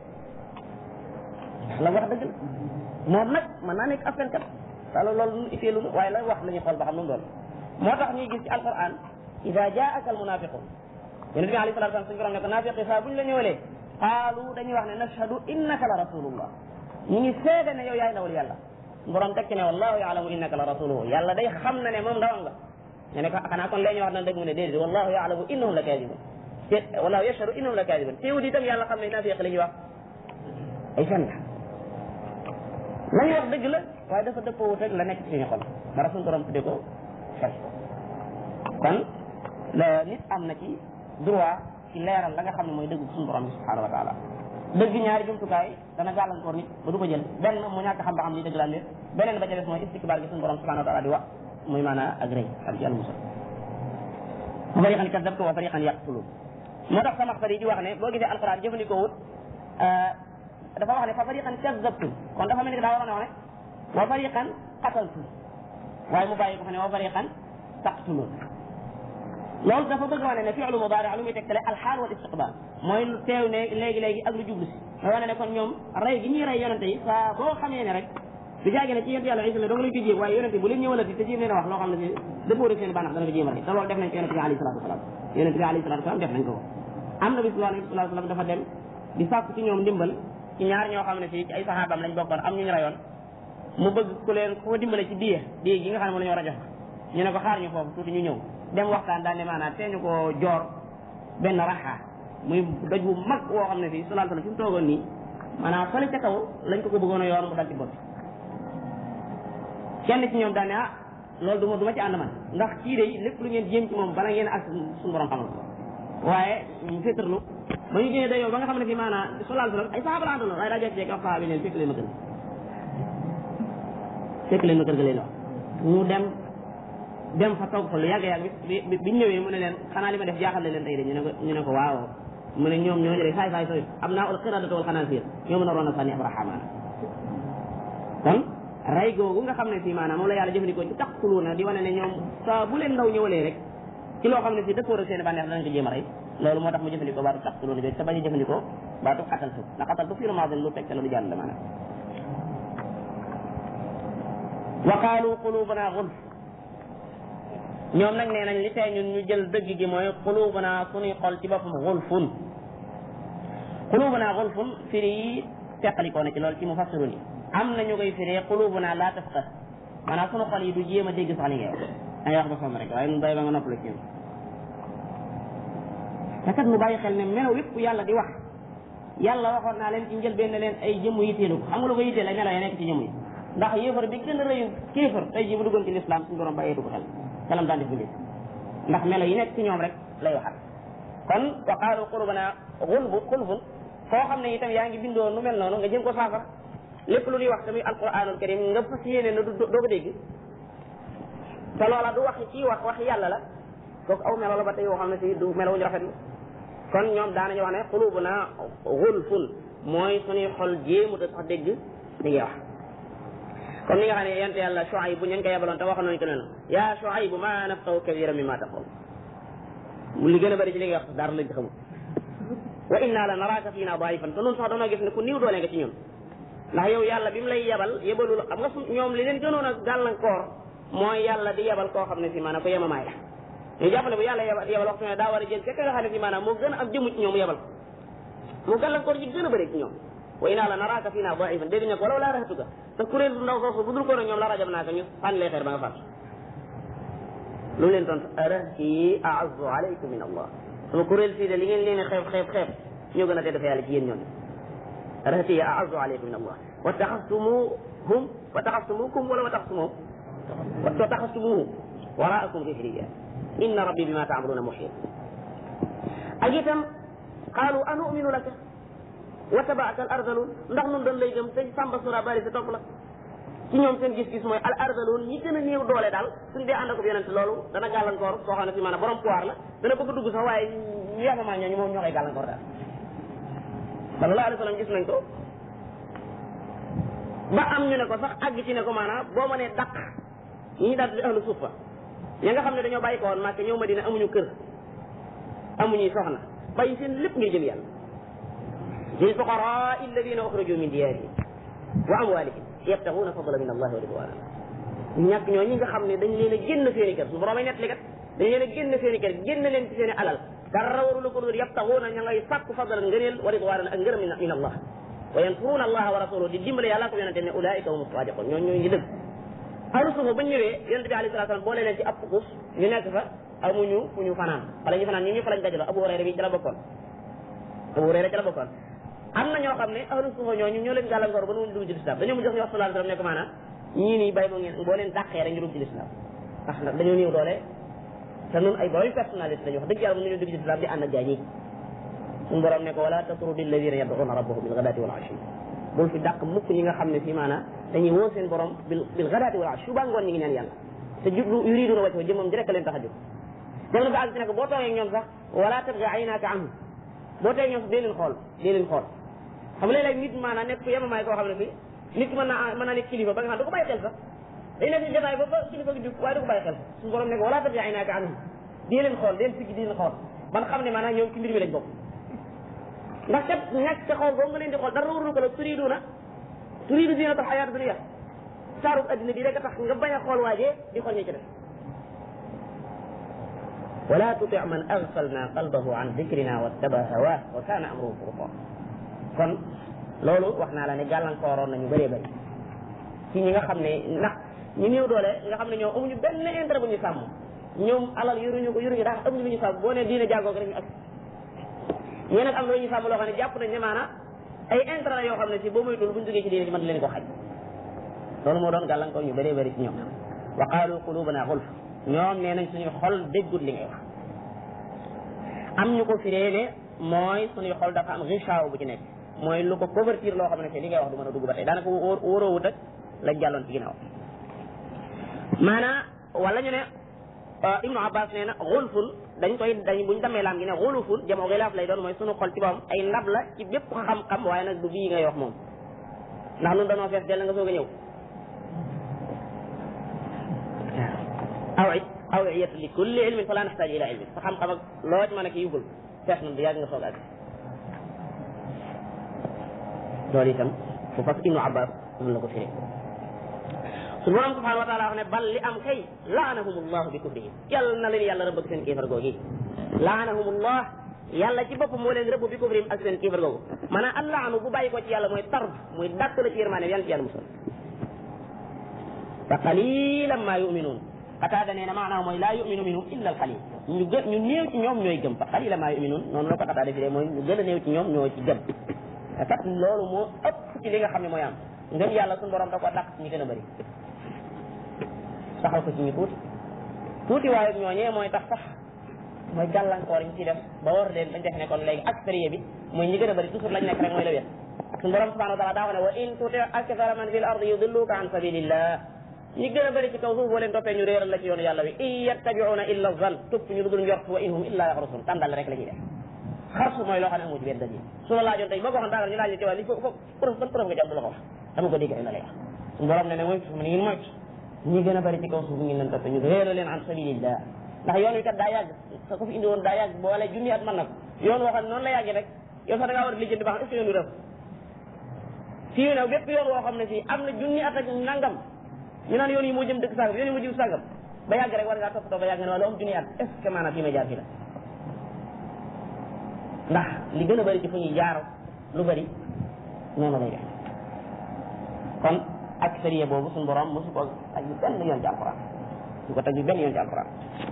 la wax dëgg la moom nag mën naa nekk ab fenkat wala loolu lu itteelu waaye la wax la ñuy xool ba xam lu mu doon moo tax ñuy gis ci alquran ida jaaka al munafiqun yonent bi alayhi salatu wasallam suñu borom ne ko naafiqi saa buñ la ñëwalee qaalu dañuy wax ne nashhadu innaka la rasulullah ñu ngi seede ne yow yaay ndawul yàlla borom tekki ne wallahu yaalamu innaka la rasuluhu yàlla day xam na ne moom ndawam nga ñu ne ko xanaa kon lee ñu wax na dëgg mu ne déedéet wallahu yaalamu innahum la kadibun te wallahu yashhadu innahum la kadibun teewul itam yàlla xam ne naafiq la ñuy wax ay fen la la ñuy wax dëgg la waaye dafa dëppoo wut rek la nekk ci suñu xol dara suñu borom tuddee ko fen kon la nit am na ci droit ci leeral la nga xam ne mooy dëgg suñu borom bi subhanahu wa taala dëgg ñaari jumtukaay dana gàllankoor nit ba du ko jël benn mu ñàkk xam ba xam li dëgg la lépp beneen ba ca des mooy istikbaar gi suñu borom subhanahu wa taala di wax muy maanaa ak rëy ak yàlla musal wa fariqan kadabtu wa fariqan yaqtulun moo tax sama xarit yi di wax ne boo gisee alquran jëfandikoo wut dafa wax ne fa fariqan kadabtu kon dafa mel ni daa waroon a wax ne wa fariqan qataltu waaye mu bàyyi ko fa ne wa fariqan taqtulun loolu dafa bëgg wane ne fi'lu mudaari lu muy tegtale alxaal wal istiqbaal mooy lu teew ne léegi léegi ak lu jublu si mooy wane ne kon ñoom rey gi ñuy rey yonente yi saa boo xamee ne rek du jaage ne ci yonent yàlla isa la dong lañ ko jéem waaye yonente bu leen ñëwalati te jéem leen a wax loo xam ne si dëppoo rek seen bànneex dana ko jéem a rey te loolu def nañ ko yonente bi alayhi salatu wasalaam yonente bi alayhi salatu wasalaam def nañ ko am na bis boo xam ne sallallahu alayhi wasallam dafa dem di sàkku ci ñoom ndimbal ci ñaar ñoo xam ne fii ci ay saxaabam lañ bokkoon am ñu ñu rayoon mu bëgg ku leen ku ko dimbale ci diye diye gi nga xam ne moom la ñu war a jox ñu ne ko xaar ñu foofu tuuti ñu ñëw dem waxtaan daal ne maanaam tee ñu ko joor benn raxa muy doj bu mag woo xam ne fii sallallahu alayhi wasallam fi mu toogoon nii maanaam fële ca kaw lañ ko ko bëggoon a yoor mu dal ci bopp kenn ci ñoom daal ne ah loolu du ma du ma ci ànd man ndax kii de lépp lu ngeen jéem ci moom bala ngeen ak suñu borom xamal ko waaye mu féetarlu ba ñu génnee dayoo ba nga xam ne fii maanaam sallallahu alayhi wasallam ay saxaaba la àndoon waaye daa jekk-jekk wax saxaaba yi leen fekk leen ma kër fekk leen ma kër ga leen wax mu dem dem fa toog fa lu yàgg yàgg bi bi biñ ñëwee mu ne leen xanaa li ma def jaaxal leen tey de ñu ne ko ñu ne ko waaw mu ne ñoom ñooñu de saay saay sooy am naa ul xiradatu wal xanaasiir ñoo mën a roon a sànni abrahama kon rey googu nga xam ne fii maanaam moom la yàlla jëfandikoo ci taqtuluuna di wane ne ñoom saa bu leen ndaw ñëwalee rek ci loo xam ne fii dëppoo ak seen bànneex danañ ko jéem a rey loolu moo tax mu jëfandikoo baatu taqtuluuna jooju te bañ a jëfandikoo baatu xataltu ndax xataltu fii maadin lu tegte la lu jàll la maanaam wa qaalu qulubuna gulf ñoom nag nee nañ li tey ñun ñu jël dëgg gi mooy qulubuna suñuy xol ci boppam gulfun qulubuna gulfun firi yi teqalikoo na ci loolu ci mufassirun yi am na ñu koy firee qulubuna la tafqah maanaam sunu xol yi du jéem a dégg sax li ngay wax ay wax ba sonn rek waaye nun bay ba nga noppale ci te kat mu bàyyi xel ne melo yépp yàlla di wax yàlla waxoon naa leen ci njëlbeen ne leen ay jëmm yitteelu ko xam nga lu ko yitteel ay melo ya nekk ci jëmm yi ndax yéefar bi gën a rëyu kéefar tey jii bu duggoon ci lislaam suñu borom bàyyeetu ko xel xelam daan def bindee ndax melo yi nekk ci ñoom rek lay waxal kon wa qaalu qulubana xulbu xulfun foo xam ne itam yaa ngi bindoo nu mel noonu nga jëm ko saafara lépp lu ñuy wax tamit alquranul karim nga fas yéene na du doo ko dégg te loola du wax ci wax wax yàlla la kooku aw melo la ba tey yoo xam ne si du melo wuñu rafetlu kon ñoom daanañu wax ne xulubuna xulfun mooy suñuy xol jéemut a sax dégg li ngay wax comme ni nga xam ne yonent yàlla Shuayb bu ñu ko yebaloon te waxoon nañu ko noonu yaa Shuayb ma nafqahu kathiran mimma taqul mu li gën a bëri ci li nga wax dara lañ ci xamul wa inna la naraaka fiina daifan te noonu sax dañoo gis ne ku niw doole nga ci ñun ndax yow yàlla bi mu lay yebal yebalul xam nga su ñoom li leen gënoon a gàllankoor mooy yàlla di yebal koo xam ne si maanaam ko yemamaay la ñu jàpp ne bu yàlla yebal yebal waxtu ne daa war a jël fekk nga xam ne si maanaam moo gën a am jëmu ci ñoom yebal mu gàllankoor ji gën a bëri ci ñoom wa inna la naraaka fiina daifan dégg nga ko wala laa raxatuka te kuréel bu ndaw soosu bu dul ko ñoom la rajab naa ko ñu sànni lay xeer ba nga fàtt lu leen tontu arahti a'azzu alaykum min allah sama kuréel sii de li ngeen leen xeeb xeeb xeeb ñoo gën a tedd fa yàlla ci yéen ñoom rahati a'azzu alaykum min allah wa taxastumuhum wa taxastumukum wala wa taxastumuhum wa taxastumuhum waraakum zahriya inna rabbi bima ta'maluna muhit ak itam qaalu anu'minu laka wa tabaaka al ardalun ndax nun dañ lay gëm te sàmba sura bari sa topp la ci ñoom seen gis-gis mooy al ardalun ñi gën a néew doole daal suñ dee ànd ak yonent loolu dana gàllankoor koo xam ne si maanaam borom pouvoir la dana bëgg dugg sax waaye yéexamaa ñooñu moom ñoo koy gàllankoor daal sallallahu alayhi wa sallam gis nañ ko ba am ñu ne ko sax àgg ci ne ko maanaam boo mënee dàq ñi ñu daal di ahlu suufa ña nga xam ne dañoo bàyyi ko woon Màkka ñëw Madina amuñu kër amuñuy soxna bàyyi seen lépp ngir jëm yàlla lil fuqaraa alladina uxriju min diyaarihim wa amwalihim yabtaxuuna fadla min allahi wa ridwana ñàkk ñoo ñi nga xam ne dañ leen a génn seen i kër su borom ay nettali kat dañ leen a génn seen i kër génn leen ci seen i alal dara warula ko dul yabtaxuuna ña ngay sàkku fadlan ngëneel wa ridwanan ak ngërëm min allah wa yansuruuna allaha wa rasuluhu di dimbale yàlla ko yonente ne ulaika hum sadiqun ñoo ñoo ngi dëgg ahlu suufa bañ ñëwee yonente bi alayhi salatu wasalam boole leen ci ab pukus ñu nekk fa amuñu fu ñu fanaan wala ñu fanaan ñi ñu fa lañ dajaloo abu hurayra bi ci la bokkoon abu hurayra ci la bokkoon am na ñoo xam ne ahlu suufa ñooñu ñoo leen gàllankoor ba nu dugg ci lislaam dañoo mu jox ñu wax sallallahu alayhi wasallam ne ko maanaam ñii nii bay bo ngeen boo leen dàqee rek ñu dugg ci lislaam ndax nag dañoo néew doole te nun ay borom personnalité lañu wax dëgg yàlla bu ñu dugg ci lislaam di ànd ak gaa ñi suñu borom ne ko wala tatrudi alladina yad'una rabbahum bil ghadati wal ashi bul fi dàq mukk ñi nga xam ne fii maanaam dañuy woo seen borom bil bil ghadati wal ashi suba ngoon ñi ngi ñaan yàlla te jublu yuriduna wajhu jëmam di rek leen tax a jóg dem na ba àgg ci ne ko boo toogee ñoom sax wala tabghi aynaka anhum boo tee ñoom sax dee leen xool dee leen xool xam nga léeg-léeg nit maanaam nekk ku yemamaay koo xam ne fii nit ki mën naa mën naa nekk kilifa ba nga xam du ko bàyyi xel sax day nekk ci jotaay ba ba kilifa gi jug waaye du ko bàyyi xel suñu borom ne ko wala tabghi aynaka anhum dee leen xool dee leen siggi dee leen xool ban xam ne maanaam ñoom ci mbir mi lañ bokk ndax kat ñàkk ca xool boobu nga leen di xool dara warul ko la turiduna turidu zinata alxayaat dunia saarub addina bi rek a tax nga bañ a xool waajee di xool ñi ci def wala tuti man aghfalna qalbahu an dhikrina wattaba hawaa wa kana amruhu furuta kon loolu wax naa la ne gàllankooroon nañu bëree bëri ci ñi nga xam ne ndax ñu néew doole nga xam ne ñoom amuñu benn intérêt bu ñu sàmm ñoom alal yoruñu ko yoruñu daal amuñu lu ñu sàmm boo ne diine jàngoo rek ñu ak ñee nag am na lu ñu sàmm loo xam ne jàpp nañ ne maanaam ay intérêt la yoo xam ne si boo moytuwul buñ duggee ci diine ci mën leen ko xaj loolu moo doon gàllankoor ñu bëree bëri ci ñoom wa qaalu qulubana xulf ñoom nee nañ suñuy xol déggut li ngay wax am ñu ko firee ne mooy suñuy xol dafa am richaaw bu ci nekk mooy lu ko couverture loo xam ne li ngay wax du mën a dugg ba tey daanaka wóor wóoroowut ak lañ jàlloon ci ginnaaw maanaa wala ñu ne ibnu abbas nee na xulfun dañ koy dañ buñ demee laam gi ne xulufun jamoo xilaaf lay doon mooy sunu xol ci boppam ay ndab la ci bépp xam-xam waaye nag du bii ngay wax moom ndax nun danoo fees dell nga soog a ñëw aw awiyatu li kulli ilmin fala naxtaaj ila ilmin sa xam-xam ak loo ci mën a ki yugul fees na du yàgg nga soog ak loolu itam fu fas ibnu abbas moom la ko firee suñu borom subhanahu wa taala wax ne bal li am kay laanahum allahu bi kufrihim yàlla na leen yàlla rëbb ak seen kéefar googi laanahum allah yàlla ci boppam moo leen rëbb bi kufrihim ak seen kéefar googu maanaam al laanu bu bàyyi ko ci yàlla mooy tard muy dàtt la ci yërmaane yàlla ci yàlla musal fa qalilan ma yuminuun xataada nee na maanaam mooy laa yuminu minhum illa al qalil ñu gën ñu néew ci ñoom ñooy gëm fa qalilan ma yuminuun noonu la ko xataada fi mooy ñu gën a néew ci ñoom ñoo ci gëm te kat loolu moo ëpp ci li nga xam ne mooy am ngëm yàlla suñu borom da ko dàq ci ñi gën a bëri saxal ko ci ñu tuuti tuuti waaye ñooñee mooy tax sax mooy gàllankoor yi ñu ci def ba war leen bañ def ne kon léegi aksariya bi mooy ñi gën a bëri toujours lañ nekk rek mooy la wér suñu borom subhanahu wa taala daa wax ne wa in tuti akthara man fil ardi yudilluka an sabilillah ñi gën a bëri ci kaw suuf boo leen toppee ñu réeral la ci yoonu yàlla wi in yattabiuna illa zan topp ñu dugul njort wa in hum illa yaxrusun tàndal rek la ñuy def xarsu mooy loo xam ne amu ci benn dalil su la laajoon tey boo ko waxoon daagal ñu laaj la ci waa li fo fo preuve ban preuve nga jàpp la ko wax dama ko dégg rek la lay wax suñu borom ne ne moytu ma ne ngeen moytu ñi gën a bari ci kaw suuf ngeen leen topp ñu réera leen an sabilillah ndax yoon wi kat daa yàgg sa ko fi indi woon daa yàgg boole junni at mën na ko yoon woo xam ne noonu la yàggee rek yow sax da ngaa war a lijjanti ba xam est-ce que yoon wi rëf fii ne bépp yoon woo xam ne fii am na junni at ak nangam ñu naan yoon yi moo jëm dëkk sàngam yoon yi moo jëm sàngam ba yàgg rek war ngaa toppatoo ba yàgg ne wala am junni at est ce que maanaam fii ma jaar fii la ndax li gën a bëri ci fu ñuy jaar lu bëri noonu lay def kon ak sariya boobu suñu borom mosu ko ak yu benn yoon ci alquran su ko teg yu benn yoon ci alquran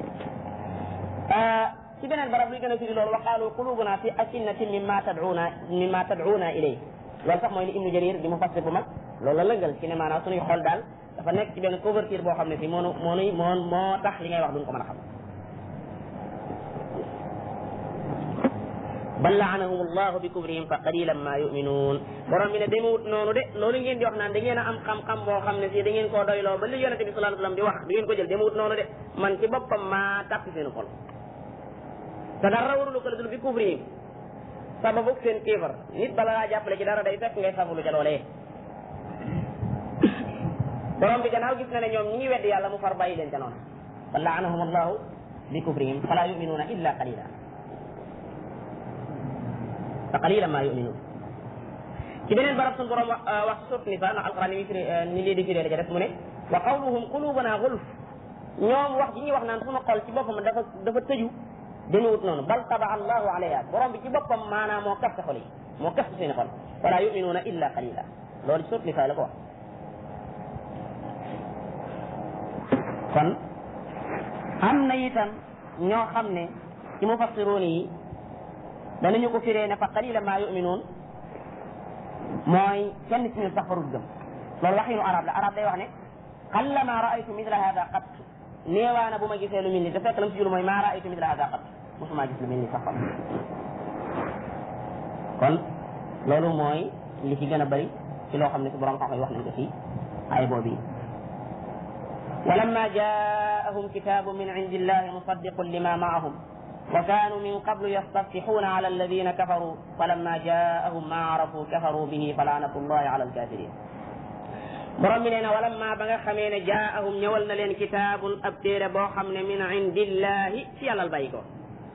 ci beneen barab luy gën a firi loolu wa qaalu qulubuna fi akinnatin mimma tad'una mimma tad'una ilay loolu sax mooy li ibnu jarir di mu fassir bu mag loolu la lëngal ci ne maanaam suñuy xol daal dafa nekk ci benn couverture boo xam ne fii moo nu moo nuy moo moo tax li ngay wax duñ ko mën a xam bal laanahum allahu bi kufrihim fa qalilan ma yuminuun borom bi ne demewut noonu de loolu ngeen di wax naan da ngeen a am xam-xam boo xam ne si da ngeen koo doyloo ba li yonente bi sallallahu alayhi wasallam di wax du ngeen ko jël demewut noonu de man ci boppam maa tàppi seen xol te dara warulu ko la dul bi kufrihim sababu seen kéefar nit bala laa jàppale ci dara day fekk ngay sabulu ca loolee borom bi gannaaw gis na ne ñoom ñi ngi weddi yàlla mu far bàyyi leen ca noonu fa laanahum allahu bi kufrihim fala yuminuuna illa qalila fa qalilan ma yuminuun ci beneen barab suñu borom wax sut ni sa ndax alquran ni muy firi ni lii di firee la ca def mu ne wa qawluhum qulubuna gulf ñoom wax ji ñuy wax naan sunu xol ci boppam dafa dafa tëju demewut noonu bal taba allahu alayha borom bi ci boppam maanaam moo kaf xol yi moo kaf seeni xol wala yuminuuna illa qalila loolu sut ni sa la ko wax kon am na itam ñoo xam ne ci mufassiroon yi danañu ko firee ne fa qalila ma yuminuun mooy kenn ci ñun sax farut gëm loolu waxinu arab la arab day wax ne qalla ma raaytu mithla hada qat néewaana bu ma gisee lu mel ni te fekk lam si julu mooy ma raaytu mithla hada qat mosuma gis lu mel ni sax fam kon loolu mooy li ci gën a bëri ci loo xam ne si borom xam-xam wax nañ ko ci ay boobu ولما جاءهم كتاب من عند الله مصدق لما معهم وكانوا من قبل يستفتحون على الذين كفروا فلما جاءهم ما عرفوا كفروا به فلعنة الله على الكافرين borom bi nee na walamma ba nga xamee ne jaahum ñëwal na leen kitaabun ab téere boo xam ne min indillahi ci yàlla bàyyi ko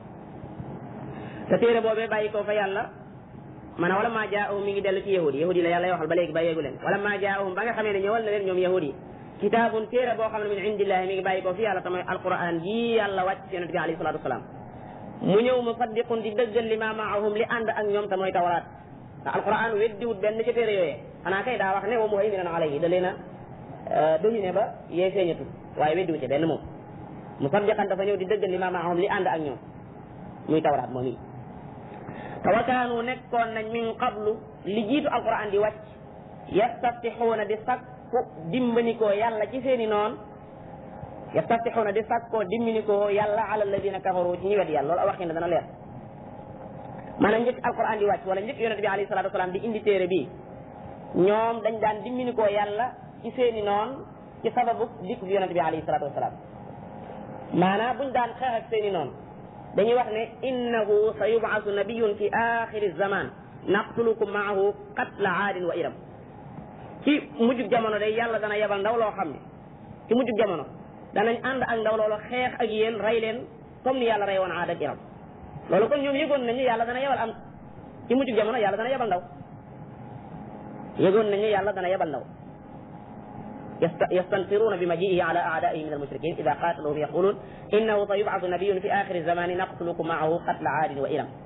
te téere boobee bàyyi ko fa yàlla maanaam walamma jaahum mi ngi dellu ci yahudi yahudi la yàlla waxal ba léegi bàyyeegu leen walamma jaahum ba nga xamee ne ñëwal na leen ñoom yahudi kitaabun téere boo xam ne min indillahi mi ngi bàyyi ko fi yàlla tamay alquran ji yàlla wàcc ci yonent bi alayhi salatu wasalaam mu ñëw musaddiqun di dëggal li ma maahum li ànd ak ñoom te mooy tawraat te alquran weddiwut benn ca téere yooyee xanaa kay daa wax ne wa muhayminan alayhi da leen a dominé ba yee feeñatul waaye weddiwut ci benn moom musaddiqan dafa ñëw di dëggal li ma maahum li ànd ak ñoom muy tawraat moom yi te wa kaanu nekkoon nañ min qablu li jiitu alquran di wàcc yastaftixuuna di sakku dimbanikoo yàlla ci seeni noon yastaftixuuna di sakkoo dimbanikoo yàlla ala alladina kafaru ci ñi wedd yàlla loolu a waxin dana leer maanaam njëkk alquran di wàcc wala njëkk yonente bi alayhi salatu wasalaam di indi téere bi ñoom dañ daan dimbanikoo yàlla ci seeni noon ci sababu dikk bi yonente bi alayhi salatu wasalaam maanaam buñ daan xeex ak seeni noon dañuy wax ne innahu sa yubaasu nabiyun fi axiri zaman naqtulukum maahu qatla aadin wa iram ci mujjug jamono day yàlla dana yebal ndaw loo xam ne ci mujjug jamono danañ ànd ak ndaw loolu xeex ak yéen rey leen comme ni yàlla rey woon aad ak iram loolu kon ñoom yëgoon nañu yàlla dana yebal am ci mujjug jamono yàlla dana yebal ndaw yëgoon nañu yàlla dana yebal ndaw yastanfiruuna bi majiihi ala aadaihi min almushrikin ida qataluhum yaqulun innahu sa yubcasu nabiyun fi axiri zamani naqtulukum maahu qatla aadin wa iram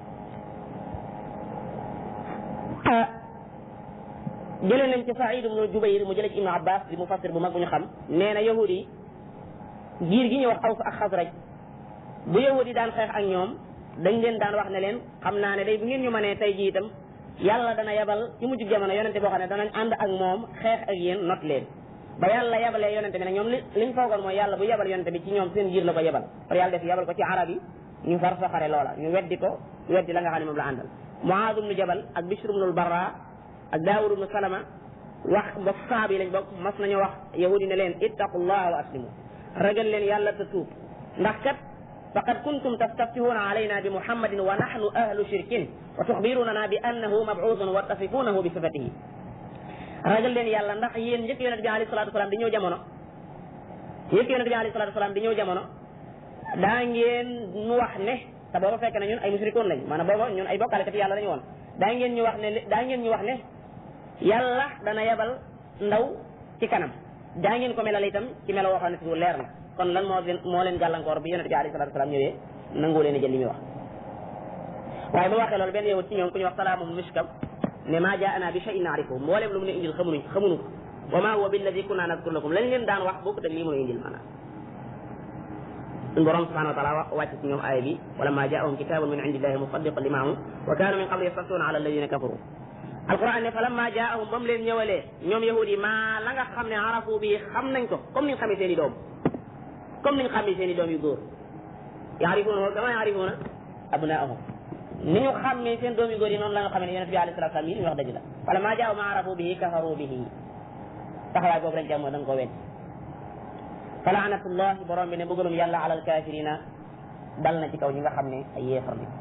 jëlee nañ ci Saïd ibnu Jubayr mu jëlee ci Ibnu Abbas di mufassir bu mag bu ñu xam nee na yahudi yi giir gi ñuy wax Aws ak Xasraj bu yahudi daan xeex ak ñoom dañ leen daan wax ne leen xam naa ne day bu ngeen ñu mënee tey jii itam yàlla dana yebal ci mujj jamono yonente boo xam ne danañ ànd ak moom xeex ak yéen not leen ba yàlla yebalee yonente bi ne ñoom li liñ foogoon mooy yàlla bu yebal yonente bi ci ñoom seen giir la ko yebal par yàlla def yebal ko ci arab yi ñu far soxare loola ñu weddi ko weddi la nga xam ne moom la àndal Muaaz ibnu Jabal ak Bishr ibnul Barra ak Daawud ibnu Salama wax bokk sahaaba yi lañ bokk mas nañu wax yahudi ne leen ittaqullaha wa aslimu ragal leen yàlla te tuub ndax kat faqad kuntum tastaftihuna alayna bi muhammadin wa nahnu ahlu shirkin wa tuxbirunana bi annahu mabcuusun wa tasifunahu bi sifatihi ragal leen yàlla ndax yéen njëkk yonent bi alayhi salaatu wasalaam di ñëw jamono njëkk yonent bi alayhi salaatu wasalaam di ñëw jamono daa ngeen nu wax ne te booba fekk na ñun ay musrikoon lañ maanaam booba ñun ay bokkaalekat yàlla lañu woon daa ngeen ñu wax ne daa ngeen ñu wax ne yàlla dana yebal ndaw ci kanam daa ngeen ko melal itam ci melo woo xam ne si leer la kon lan moo leen moo leen gàllankoor bi yonent bi alayhi salaatu wasalaam ñëwee nangu leen a jël li muy wax waaye ba waxee loolu benn yowut ci ñoom ku ñu wax salaamu miskam ne maa jaana bi shay'in naarifuhu mbooleem lu mu ne indil xamunuñ xamuñu ko wa ma huwa billadi kunna nadkur lakum lañ leen daan wax bokku teg lii mu ne indil maanaam suñ borom subhanahu wa taala wàcc ci ñoom aaya bi wala ma jaahum kitabun min indillahi musaddiqan li maahum wa kaanu min qabli yastaftuuna ala alladina kafaru alquran ne fa lamma jaahum ba mu leen ñëwalee ñoom yahudi maa la nga xam ne arafu bi xam nañ ko comme niñ xamee seen i doom comme niñ xamee seen i doom yu góor yaarifuuna kama yaarifuuna abnaahum ni ñu xàmmee seen doom yu góor yi noonu la nga xamee ne yonent bi alayhi salaatu salaam yi li ñu wax dëgg la wala maa jaaw ma arafu bihi kafaru bihi taxawaay boobu rek jàmm da nga ko wedd fa laanatullahi borom bi ne bëggalum yàlla ala alkafirina dal na ci kaw ñi nga xam ne ay yéefar lañ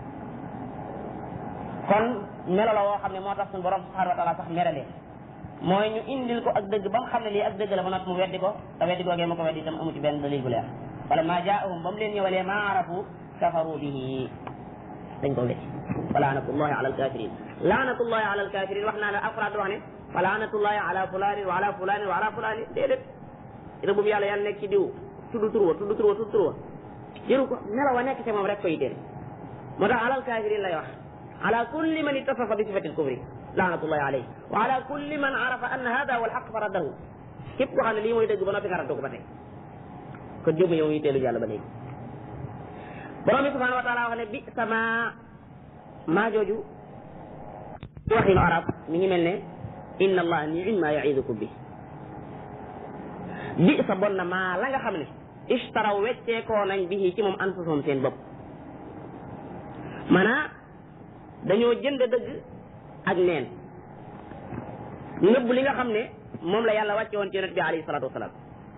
kon melo la woo xam ne moo tax suñu borom subhanahu wa taala sax merale mooy ñu indil ko ak dëgg ba mu xam ne lii ak dëgg la ba noppi mu weddi ko te weddi googee ma ko weddi itam amu ci benn dalil bu leer wala maa jaahum ba mu leen ñëwalee ma arafu kafaru bihi dañ ko wécc fa laanatullahi ala alkafirin laanatullahi ala alkafirin wax naa la alquran di wax ne fa laanatullahi ala fulanin wa ala fulanin wa ala fulanin déedéet rëbbum yàlla yàlla nekk ci diw tudd tur wa tudd tur wa tudd tur wa jëru ko melo wa nekk ci moom rek ko yitteel moo tax ala alkafirin lay wax ala kulli man ittasafa bi sifati alkufri laanatullahi alayhi wa ala kulli man arafa anna hada huwa alhaq fa raddahu képp koo xam ne lii mooy dëgg ba noppi nga raddu ko ba tey kon jëmu yow yitteelu yàlla ba léegi borom bi subhanahu wa taala wax ne bi sama maa jooju waxinu arab mi ngi mel ne inna allah ni'ma ya'idukum bi bi sa bon na maa la nga xam ne ishtaraw wecceekoo nañ bi ci moom anfusahum seen bopp maanaa dañoo jënd dëgg ak neen nëbb li nga xam ne moom la yàlla wàcce woon ci yonent bi alayhi salatu wasalaam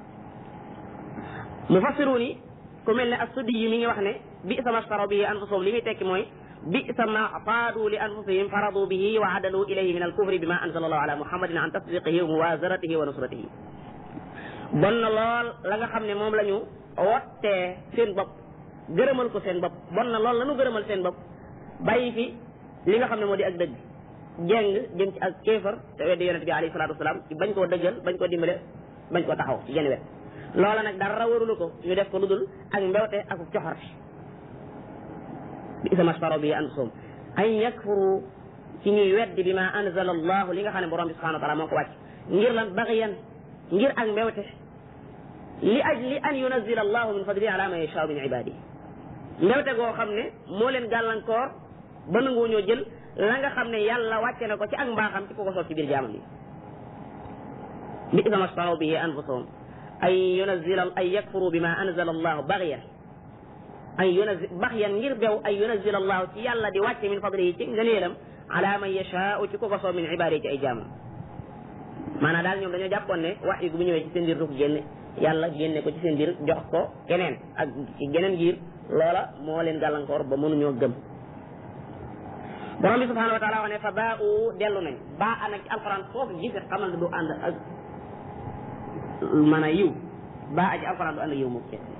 mufassiruni ku mel ne as-Suddi yi mi ngi wax ne bi sama staraw bihi anfusahum li muy tekki mooy bi sama faadu li anfusihim faradu bihi wa adalu ilayhi min al-kufri bima anzala allahu ala muhammadin an tasdiqihi wa muwazaratihi wa nusratihi bon na lool la nga xam ne moom la ñu wottee seen bopp gërëmal ko seen bopp bon na lool la ñu gërëmal seen bopp bàyyi fi li nga xam ne moo di ak dëgg jeng jëm ci ak kéefar te weddi yonent bi alayhi salatu wasalaam ci bañ koo dëggal bañ koo dimbale bañ koo taxaw ci genn wet loola nag dara warulu ko ñu def ko lu dul ak mbewte ak coxarte bi isa masfaro bi anfusum an yakfuru ci ñuy weddi bi ma anzala allahu li nga xam ne borom bi subhanahu wa taala moo ko wàcc ngir lan bagiyan ngir ak mbewte li ajli an yunazila allahu min fadlihi ala man yashaa min ibadihi mbewte goo xam ne moo leen gàllankoor ba nangoo ñoo jël la nga xam ne yàlla wàcce na ko ci ak mbaaxam ci ko ko soob ci biir jaamam yi bi isa masfaro bi anfusum ay yunazila ay yakfuru bima anzala allahu baghyan ay yunazil baghyan ngir bew ay yunazil allahu ci yàlla di wàcce min fadlihi ci ngëneelam ala man yashaau ci ku ko soob min ibaadihi ci ay jaamam maanaam daal ñoom dañoo jàppoon ne wax yi bu ñëwee ci seen biir du ko génne yàlla génne ko ci seen biir jox ko keneen ak ci geneen giir loola moo leen gàllankoor ba mënuñoo gëm borom bi subhanahu wa taala wax ne fa baa u dellu nañ baa a nag ci alquran foofu gis xamal ne du ànd ak maanaam yiw baa a ci alquran du ànd ak yiw moom kenn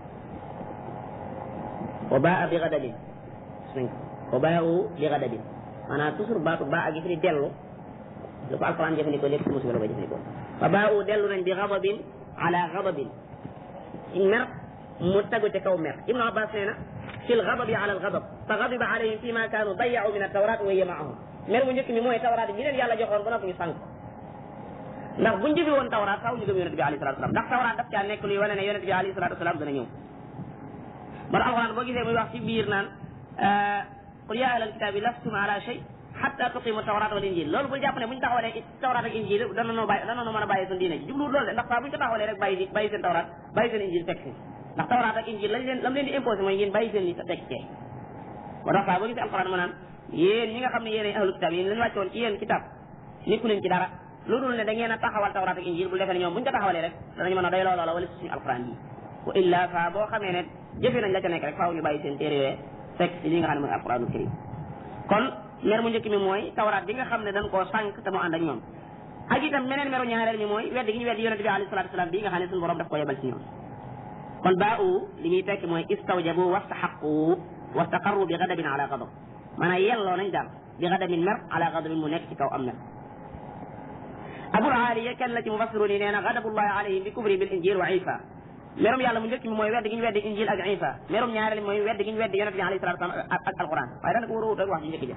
wa baa a bi gadabin gis nañ ko wa baa u bi gadabin maanaam toujours baatu baa a gi fi di dellu lu ko alquran jëfandikoo lépp ci musiba la koy jëfandikoo fa baa u dellu nañ bi gadabin ala gadabin ci mer mu tagu ca kaw mer ibnu abbas nee na fi lgadabi ala algadab fa gadiba alayhim fi ma kaanu dayacu min altawrat wa hiya maahum mer mu njëkk mi mooy tawraat bi leen yàlla joxoon ba noppi ñu sànq ndax buñ jëfe woon tawraat faaw ñu gëm yonente bi alayhi salatu wasalam ndax tawraat daf caa nekk luy wane ne yonente bi alayhi salatu wasalam dana ñëw man alquran boo gisee muy wax ci biir naan qul ya ahlal kitaabi lastum ala shay hatta tuqimu tawrat wal injil loolu bul jàpp ne buñ taxawalee tawrat ak injil dana noo bàyyi dana noo mën a bàyyi seen diine ji jubluwul loolu de ndax saa buñ ko taxawalee rek bàyyi bàyyi seen tawrat bàyyi seen injil teg si ndax tawrat ak injil lañ leen lam leen di imposé mooy ngeen bàyyi seen li teg cee moo tax saa boo gisee alquran ma naan yéen ñi nga xam ne yéen ay ahlul kitaab yéen lañ wàccoon ci yéen kitab nekku leen ci dara lu dul ne da ngeen a taxawal tawrat ak injil bu defee ne ñoom buñ ko taxawalee rek danañ mën a doy loola wala suñu alquran yi wa illa fa boo xamee ne jëfe nañ la ca nekk rek faaw ñu bàyyi seen téere yooyu fekk ci li nga xam ne mooy alquranul karim kon mer mu njëkk mi mooy tawraat bi nga xam ne dañ koo sànq te mu ànd ak ñoom ak itam meneen meru ñaareel mi mooy weddi gi ñu weddi yonente bi alayhi salatu wasalam bii nga xam ne suñu borom daf ko yebal ci ñoom kon baa u li muy tekki mooy istawjabu wastaxaqu wastaqarru bi gadabin ala gadab maanaam yelloo nañ daal bi gadabin mer ala gadabin mu nekk ci kaw am mer abul aliya kenn la ci mufassiru ni nee na gadabullahi alayhim bi kufri bil injil wa isa merum yàlla mu njëkk mi mooy weddi gi ñu weddi injil ak isa merum ñaareel mi mooy weddi gi ñu weddi yonente bi alayhi salatu wasalam ak ak alquran waaye daanaka war a wut ak wax ji njëkk jëf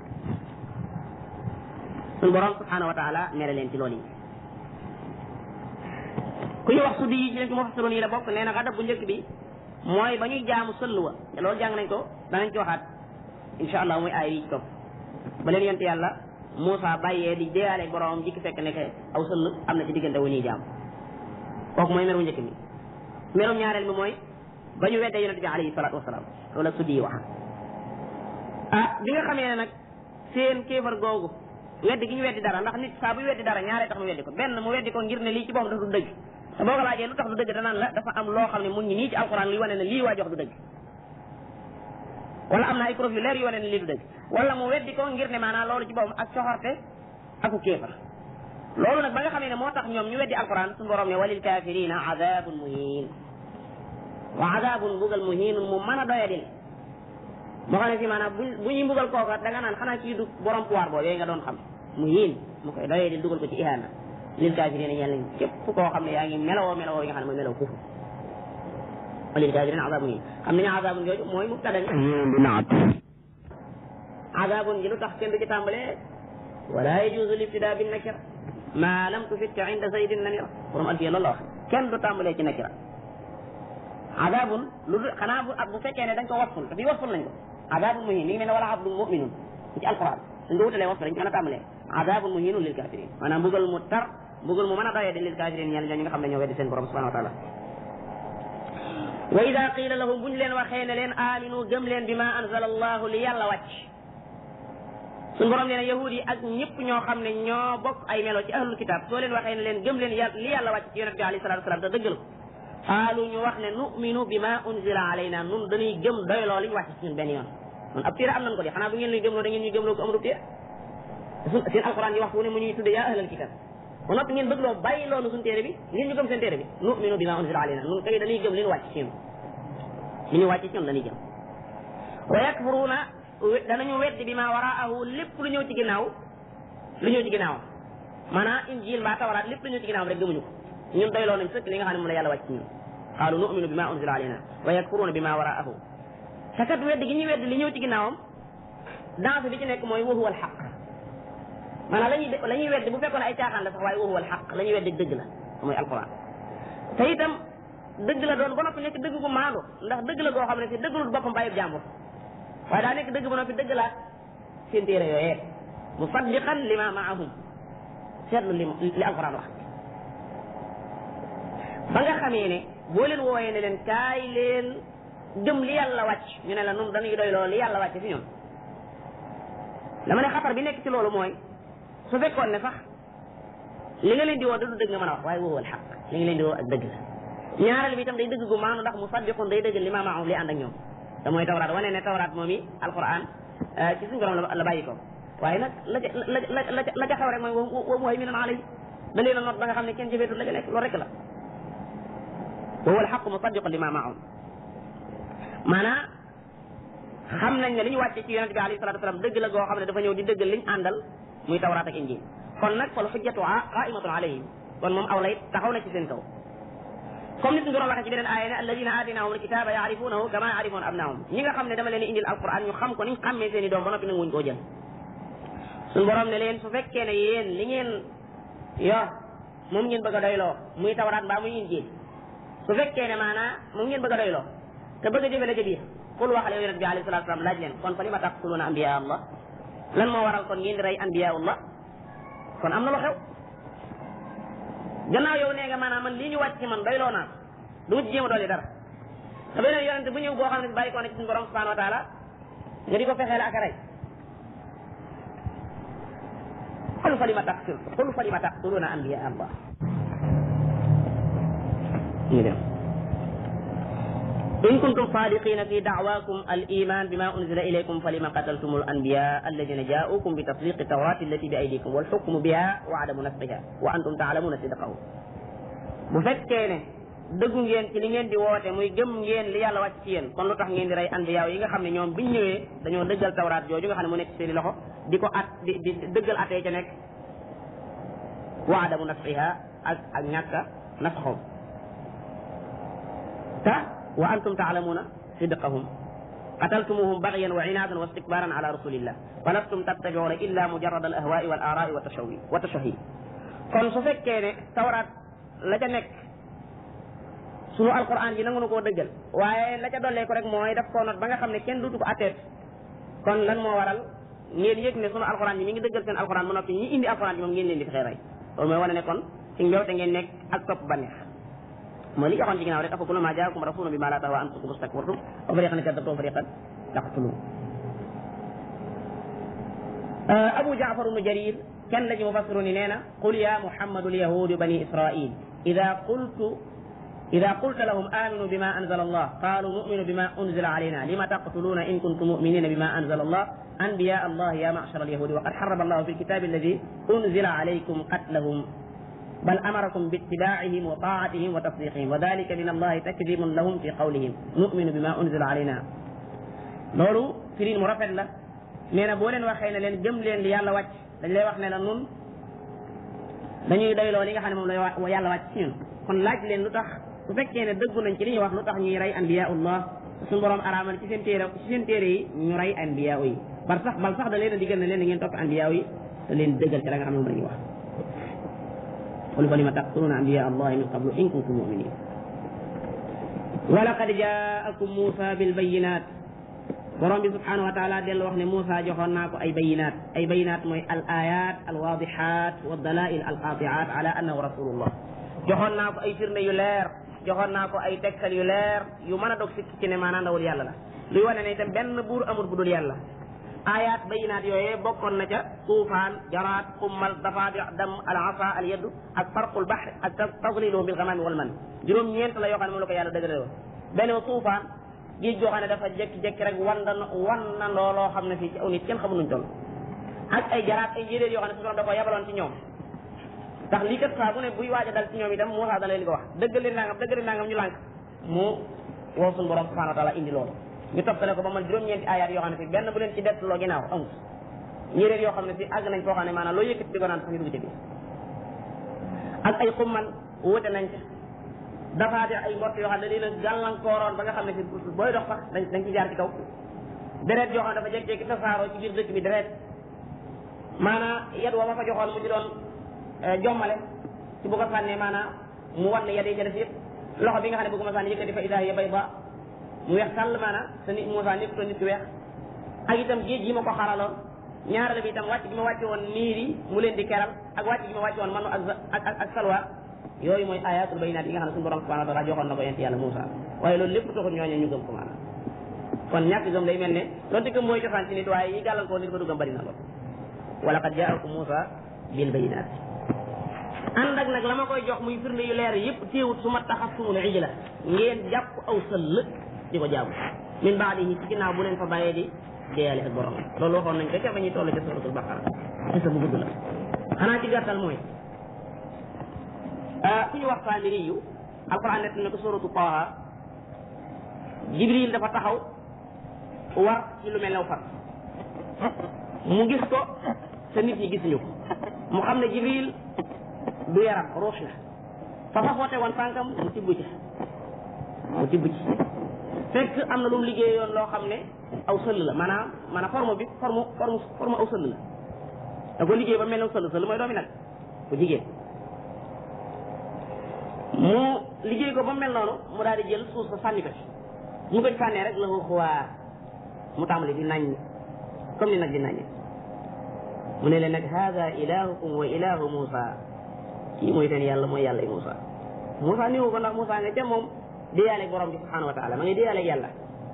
suñu borom subhanahu wa taala mere leen ci loolu yi ku ñu wax suddi yi ci leen ci mufassiru nii la bokk nee na gadab bu njëkk bi mooy ba ñuy jaamu sëll wa te loolu jàng nañ ko danañ ci waxaat insha allah muy aay yi ci topp ba leen yonte yàlla Moussa bàyyee di deeyaale boromam jikki fekk nekk aw sëll am na ci diggante wu ñuy jaam kooku mooy meru njëkk mi merum ñaareel mi mooy ba ñu weddee yonente bi alayhi salatu wasalaam loolu la suddi yi wax ah bi nga xamee ne nag seen kéefar googu weddi gi ñu weddi dara ndax nit saa buy weddi dara ñaaree tax mu weddi ko benn mu weddi ko ngir ne lii ci boppam dafa du dëgg te boo ko laajee lu tax du dëgg danaan la dafa am loo xam ne mu ngi nii ci alquran luy wane ne lii waa jox du dëgg wala am na ay preuve yu leer yu wane ne lii du dëgg wala mu weddi ko ngir ne maanaam loolu ci boppam ak soxorte aku kéefar loolu nag ba nga xamee ne moo tax ñoom ñu weddi alquran suñu borom ne walil kafirina adabun muhin wa adabun mbugal muhinun mu mën a doyadil moo xam ne fii maanaam bu bu ñuy mbugal kooka da nga naan xanaa kii du borom pouvoir boobu yooyu nga doon xam muhin mu koy doyadil dugal ko ci ihaana lil kafirina ñeel nañ képp koo xam ne yaa ngi melawoo melawoo yi nga xam ne mooy melaw kufur walil kafirina adabun muhin xam nañu adabun jooju mooy mubtada bi naat adabun ji lu tax kenn du ci tàmbalee wala yajuzu libtida bin nakira ma lam tufit inda zaydin namira borom alfiya loolu la wax kenn du tàmbalee ci nakira adabun lu xanaa bu bu fekkee ne dañ ko wasful te fii wasful nañ ko adabun muhin mi ngi mel ne wala abdun muminun ci alquran suñ ko wutalee wasful dañ ko mën a tàmbalee adabun muhinun lil kafirin maanaam mbugal mu tar mbugal mu mën a doyee di lil kafirin ñeel ñoo ñi nga xam ne ñoo weddi seen borom subhanahu wa taala wa ida qila lahum buñ leen waxee ne leen aminu gëm leen bi ma anzala allahu li yàlla wàcc suñ borom nee na yahud yi ak ñëpp ñoo xam ne ñoo bokk ay melo ci ahlul kitab soo leen waxee ne leen gëm leen yàlla li yàlla wàcc ci yonent bi alayhi salatu wasalam te dëggal ko qaalu ñu wax ne numinu bi ma unzila alayna nun dañuy gëm doyloo li ñu wàcc ci ñun benn yoon man ab téere am nañ ko di xanaa bu ngeen luy gëmloo da ngeen ñuy gëmloo ko amul téere seen alquran yi waxtu ne mu ñuy tudde yaa ahlal kitab ba noppi ngeen bëgg loo bàyyi loonu suñu téere bi ngeen ñu gëm seen téere bi numinu bi ma unzila alayna nun kay dañuy gëm li ñu wàcc ci ñun li ñu wàcc ci ñun dañuy gëm wa yakfuruuna danañu weddi bi ma waraahu lépp lu ñëw ci ginnaaw lu ñëw ci ginnaaw maanaam injil mbaa tawaraat lépp lu ñëw ci ginnaaw rek gëmuñu ko ñun doyloo nañ sëkk li nga xam ne moom la yàlla wàcc ci ñun qaalu nu'minu bi ma unzila alayna wa yakfuruuna bi ma waraahu te kat weddi gi ñuy weddi li ñëw ci ginnaawam danse bi ci nekk mooy wa huwa al xaq maanaam la ñuy la ñuy weddi bu fekkoon ay caaxaan la sax waaye wa huwa al xaq la ñuy weddi dëgg la mooy alquran te itam dëgg la doon ba noppi nekk dëgg gu maandu ndax dëgg la goo xam ne si dëggalul boppam bàyyib jàmbur waaye daa nekk dëgg ba noppi dëgg laat seen téere yooyee musaddiqan lima maahum seetlu li li alquran wax ba nga xamee ne boo leen wooyee ne leen kaay leen gëm li yàlla wàcc ñu ne la nun dañuy doy loolu li yàlla wàcc fi ñun dama ne xatar bi nekk ci loolu mooy su fekkoon ne sax li nga leen di woo da du dëgg nga mën a wax waaye woowal xaq li nga leen di woo ak dëgg la ñaareel bi itam day dëgg gu maanu ndax musaddiqun day dëgg li ma maahum li ànd ak ñoom te mooy tawraat wane ne tawraat moom i alquran ci suñu borom la bàyyi ko waaye nag la ca la la la ca xew rek mooy wa muhayminun alayhi da leen a not ba nga xam ne kenn jëfeetul la ca nekk loolu rek la wa huwa alxaqu musaddiqun li ma maahum maanaam xam nañ ne li ñu wàcce ci yonente bi alayhi salatu wasalam dëgg la goo xam ne dafa ñëw di dëggal liñ àndal muy tawraat ak injil kon nag fal xujjatu qaimatun alayhim kon moom aw lay taxaw na ci seen kaw comme nit ñu doon waxee ci beneen aaya ne alladina aataynahum alkitaba yaarifunahu kama yaarifuuna abnaahum ñi nga xam ne dama leen indil alquran ñu xam ko niñ xàmmee seen i doom ba noppi nag wuñ koo jël suñu borom ne leen su fekkee ne yéen li ngeen yor moom ngeen bëgg a doyloo muy tawraat mbaa muy injil su fekkee ne maanaa moom ngeen bëgg a doyloo te bëgg a jëfe la ca biir qul waxal yow yonent bi alayhi salatu wasalam laaj leen kon fa li ma taqtuluuna anbiya allah lan moo waral kon ngeen di rey anbiya allah kon am na lu xew gannaaw yow nee nga maanaam man lii ñu wàcc ci man doyloo naa du ci jéem a dolli dara te beneen yonente bu ñëw boo xam ne bàyyi ko ne ci suñu borom subhanahu wa taala nga di ko fexeel ak a rey qul fa lima taqtul qul fa lima taqtuluna anbiya allah ñu dem in kuntum sadiqina fi da'wakum al iman bima unzila ilaykum falima qataltum al anbiya alladina ja'ukum bi tasdiq tawrat allati bi aydikum wal hukmu biha wa adamu nasbiha wa antum ta'lamuna sidqahu bu fekkee ne dëggu ngeen ci li ngeen di woote muy gëm ngeen li yàlla wàcc ci yéen kon lu tax ngeen di rey anbiya yi nga xam ne ñoom biñ ñëwee dañoo dëggal tawraat jooju nga xam ne mu nekk ci seeni loxo di ko at di di dëggal atee ca nekk wa adamu nasbiha ak ak ñàkka nasxoom ta wa antum taalamuuna sidqahum qataltumuhum bagyan wa inaadan wa istikbaran ala rasulillah falastum tattabiuna illa mujarrad al ahwaai wal aaraai wa tashawi wa tashahi kon su fekkee ne tawraat la ca nekk sunu alquran ji nangu na koo dëggal waaye la ca dollee ko rek mooy daf koo not ba nga xam ne kenn duutu ko atteet kon lan moo waral ngeen yëg ne sunu alquran ji mi ngi dëggal seen alquran ba noppi ñi indi alquran ji moom ngeen leen di fexee rey loolu mooy wane ne kon ci mbewte ngeen nekk ak topp banneex mooy li joxoon ci ginnaaw rek afa kullu ma jaakum rasulun bima la tahwa anfusukum istakbartum wa fariqan kadabtum wa fariqan taqtulun abu jaafar ibnu jarir kenn la ci mufassiru ni nee na qul ya muhammadu lyahudu bani israil ida qultu إذا قلت لهم آمنوا بما أنزل الله قالوا نؤمن بما أنزل علينا لما تقتلون إن كنتم مؤمنين بما أنزل الله أنبياء الله يا معشر اليهود وقد حرم الله في الكتاب الذي أنزل عليكم قتلهم بل أمركم باتباعهم وطاعتهم وتصديقهم وذلك من الله تكذيب لهم في قولهم نؤمن بما أنزل علينا loolu firin mu rafet la nee na boo leen waxee ne leen gëm leen li yàlla wàcc dañ lay wax ne la nun dañuy doyloo li nga xam ne moom la yàlla wàcc ci ñun kon laaj leen lu tax su fekkee ne dëggu nañ ci li ñuy wax lu tax ñuy rey anbiyaullah suñu borom araamal ci seen téere ci seen téere yi ñu rey anbiya yi bar sax bal sax da leen a digal ne leen da ngeen topp anbiya yi te leen dëggal ci la nga xam ne moom la ñuy wax qul fa lima taqtuluna anbiya allahi min qablu in kuntum muminin wa laqad jaakum musa bil bayinat borom bi subhanahu wa taala dellu wax ne Moussa joxoon naa ko ay bayinaat ay bayinaat mooy al ayat al waadixaat wa dalail al qatiat ala annahu rasulullah joxoon naa ko ay firnde yu leer joxoon naa ko ay tegtal yu leer yu mën a dog sikki ci ne maanaam ndawul yàlla la luy wane ne itam benn buur amul bu dul yàlla ayat bayinaat yooyee bokkoon na ca tuufaan jaraat xummal dafaadi dam al asa al yaddu ak farqul bahr ak tadliluhu bil gamami wal man juróom ñeent la yoo xam ne moom la ko yàlla dëgëre woon benn tuufaan géej goo xam ne dafa jékki-jékki rek wan na wan na looloo xam ne fii ci aw nit kenn xamu nuñ toll ak ay jaraat ay njéeréer yoo xam ne su da ko yabaloon ci ñoom ndax lii kat saa bu ne buy waaj a dal ci ñoom itam Moussa da leen di ko wax dëggal leen nangam dëggal leen nangam ñu lànk mu woo suñu borom subhanahu wa taala indi loolu ñu toppale ko ba man juróom-ñeenti ayaat yoo xam ne fii benn bu leen ci dett loo ginnaaw amut njéeréer yoo xam ne fii àgg nañ foo xam ne maanaam loo yëkkati di ko naan sax ñu dugg ci biir ak ay xumman wute nañ ca dafa di ay mbott yoo xam ne lii la gàllankooroon ba nga xam ne fi booy dox sax dañ dañ ci jaar ci kaw deret yoo xam ne dafa jékki-jékki tasaaroo ci biir dëkk bi deret maanaam yet wa ma fa joxoon mu ci doon jommale ci bu ko sànnee maanaam mu wan ne yet yi ca def yëpp loxo bi nga xam ne bu ko ma sànni yëkkati fa idaa hiya bayda mu weex tàll maanaam te nit Moussa nekk nit ku weex ak itam géej gi ma ko xaraloon ñaareel bi itam wàcc gi ma wàcce woon niir yi mu leen di keral ak wàcc gi ma wàcce woon manu ak ak ak salwa yooyu mooy ayatul bayinaat yi nga xam ne suñu borom subhanahu wa taala joxoon na ko yent yàlla Moussa waaye loolu lépp taxul ñooñu ñu gëm ko maanaam kon ñàkk gëm day mel ne loolu gëm mooy cosaan ci nit waaye yi gàllankoor nit ba du gëm bari na lool wala qad jaakum Moussa bil bayinaat ànd ak nag la ma koy jox muy firnde yu leer yëpp téewut su ma taxastumul ijla ngeen jàpp aw sëll di ko jaamu min baadihi ci ginnaaw bu leen fa bàyyee di deeyale ak borom loolu waxoon nañ ko ca ba ñuy toll ca suratul baqara xisa bu gudd la xanaa ci gàttal mooy ku ñu wax Saamiri yu alquran nett na ko suratu Taaha Jibril dafa taxaw war ci lu mel ne fas mu gis ko te nit ñi gisuñu ko mu xam ne Jibril du yaram ruux la fa fa foote woon tànkam mu tibb ci mu tibb ci fekk am na lu mu liggéeyoon loo xam ne aw sëll la maanaam maanaam forme bi forme forme forme aw sëll la da ko liggéey ba mel ne aw sëll sëll mooy doomi nag bu jigéen mu liggéey ko ba mel noonu mu daal di jël suuf sa sànni ko ci mu ko ci sànnee rek la ko xuwaar mu tàmbali di naññ comme ni nag di naññ mu ne leen nag hada ilahukum wa ilahu Moussa kii mooy seen yàlla mooy yàlla Moussa Moussa niwu ko ndax Moussa nga ca moom déyaaleeg borom bi subhanahu wa taala ma ngi déyaaleeg yàlla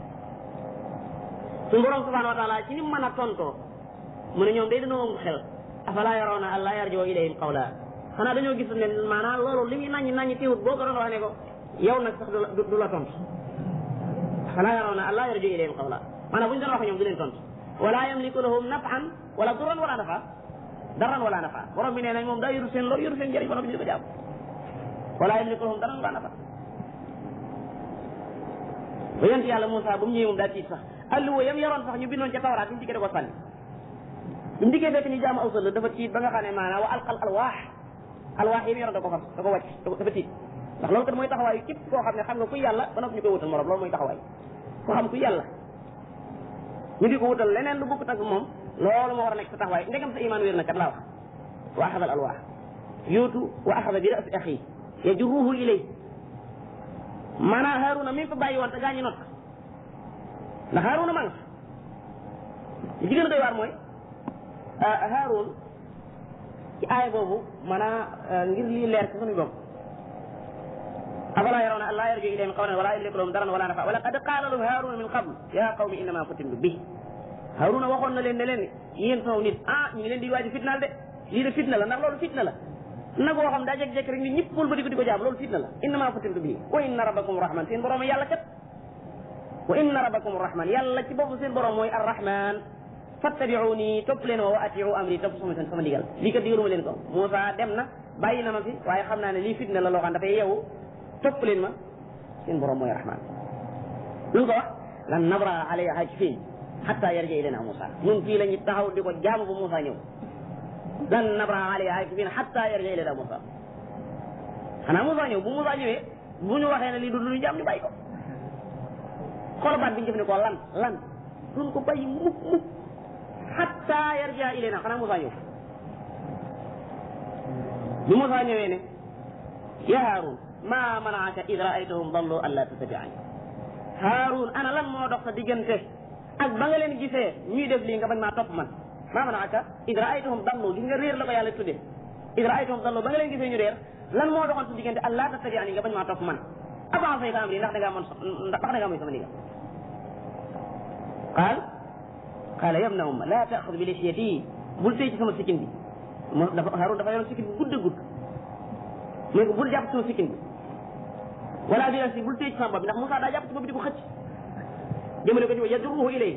suñu borom subhanahu wa taala ci ni mën a tontoo mu ne ñoom day dañoo am xel afala yarawna an la yarjoo ilayhim qawla xanaa dañoo gis ne maanaam loolu li muy naññi naññi teewut boo ko doon wax ne ko yow nag sax du la tontu falaa yarawna an laa yarju ilayhim qawla maanaam bu ñu doon wax ñoom du leen tontu wala yamliku lahum nafan wala duran wala nafa daran wala nafa borom bi nee nañ moom daa yoru seen loolu yoru seen njëriñ borom bi ñu ko jàpp wala yamliku lahum daran wala nafa ba yonent yàlla Moussa ba mu ñëwee moom daa tiit sax alluwa yam yoroon sax ñu bindoon ca tawraat bi mu dikkee da ko sànni bi mu dikkee fekk ñu jaamu aw sëll dafa tiit ba nga xam ne maanaam wa alqal alwaax alwaax yi mu yoroon da ko fas da ko wàcc dafa tiit ndax loolu kat mooy taxawaayu képp koo xam ne xam nga ku yàlla ba noppi ñu koy wutal morom loolu mooy taxawaay ko xam ku yàlla ñu di ko wutal leneen lu bokkut ak moom loolu moo war a nekk sa taxawaay ndegam sa iman wér na kat laa wax wa axada al alwaax yóotu wa axada bi rasi axi yajruhu ilay maanaam Haaruna mi fa bàyyi woon te gaañu not ndax Haaruna ma nga li ci gën a doy waar mooy Haarun ci aaya boobu maanaam ngir lii leer ci suñu bopp afalaa yarawna an laa yarju ilayhim qawlan wala yamliku lahum daran wala nafa wa laqad qaala lahum Haaruna min qabl yaa qawmi innama futintu bi Haaruna waxoon na leen ne leen yéen sama nit ah ñu ngi leen di waaj fitnaal de lii de fitna la ndax loolu fitna la nag woo xam daa jekk-jekk rek nit ñëpp wëlbati ko di ko jaam loolu fitna la innama futintu bii wa inna rabbakum rahman seen borom yàlla kat wa inna rabbakum rahman yàlla ci boppam seen borom mooy arrahman fattabiuni topp leen wa atiu amri topp sama seen sama digal lii kat digaluma leen ko Moussa dem na bàyyi na ma fi waaye xam naa ne lii fitna la loo xam dafay yeewu topp leen ma seen borom mooy rahman lu ko wax lan nabra alayha hajfin hatta yarja ilayna Moussa ñun fii la ñu taxaw di ko jaamu ba Moussa ñëw lan nabra alayha hajfin hatta yarja ilayna Moussa xanaa Moussa ñëw bu Moussa ñëwee bu ñu waxee ne lii du lu ñu jaam ñu bàyyi ko xool baat bi ñu jëfandikoo lan lan duñ ko bàyyi mukk mukk hatta yarja ilayna xanaa Moussa ñëw bi Moussa ñëwee ne ya Haarun ma manaaka id raaytahum dallu an la tattabi'ani Haarun ana lan moo dox sa diggante ak ba nga leen gisee ñuy def lii nga bañ maa topp man ma manaaka id raaytahum dallu gis nga réer la ko yàlla tuddee id raaytahum dallu ba nga leen gisee ñu réer lan moo doxoon sa diggante an la tattabi'ani nga bañ maa topp man avancé ka am ndax da ngaa mën ndax da ngaa mooy sama ndigal qaal qaala ya ibna umma laa taaxud bi lixyati bul téye ci sama sikkin bi mo dafa Haarun dafa yoroon sikkin bi gudd a gudd mais ko bul jàpp sama sikkin bi wala bi rasi bul téye ci sama bopp ndax Moussa daa jàpp ci bopp di ko xëcc jëmale ko ci yadruhu ilay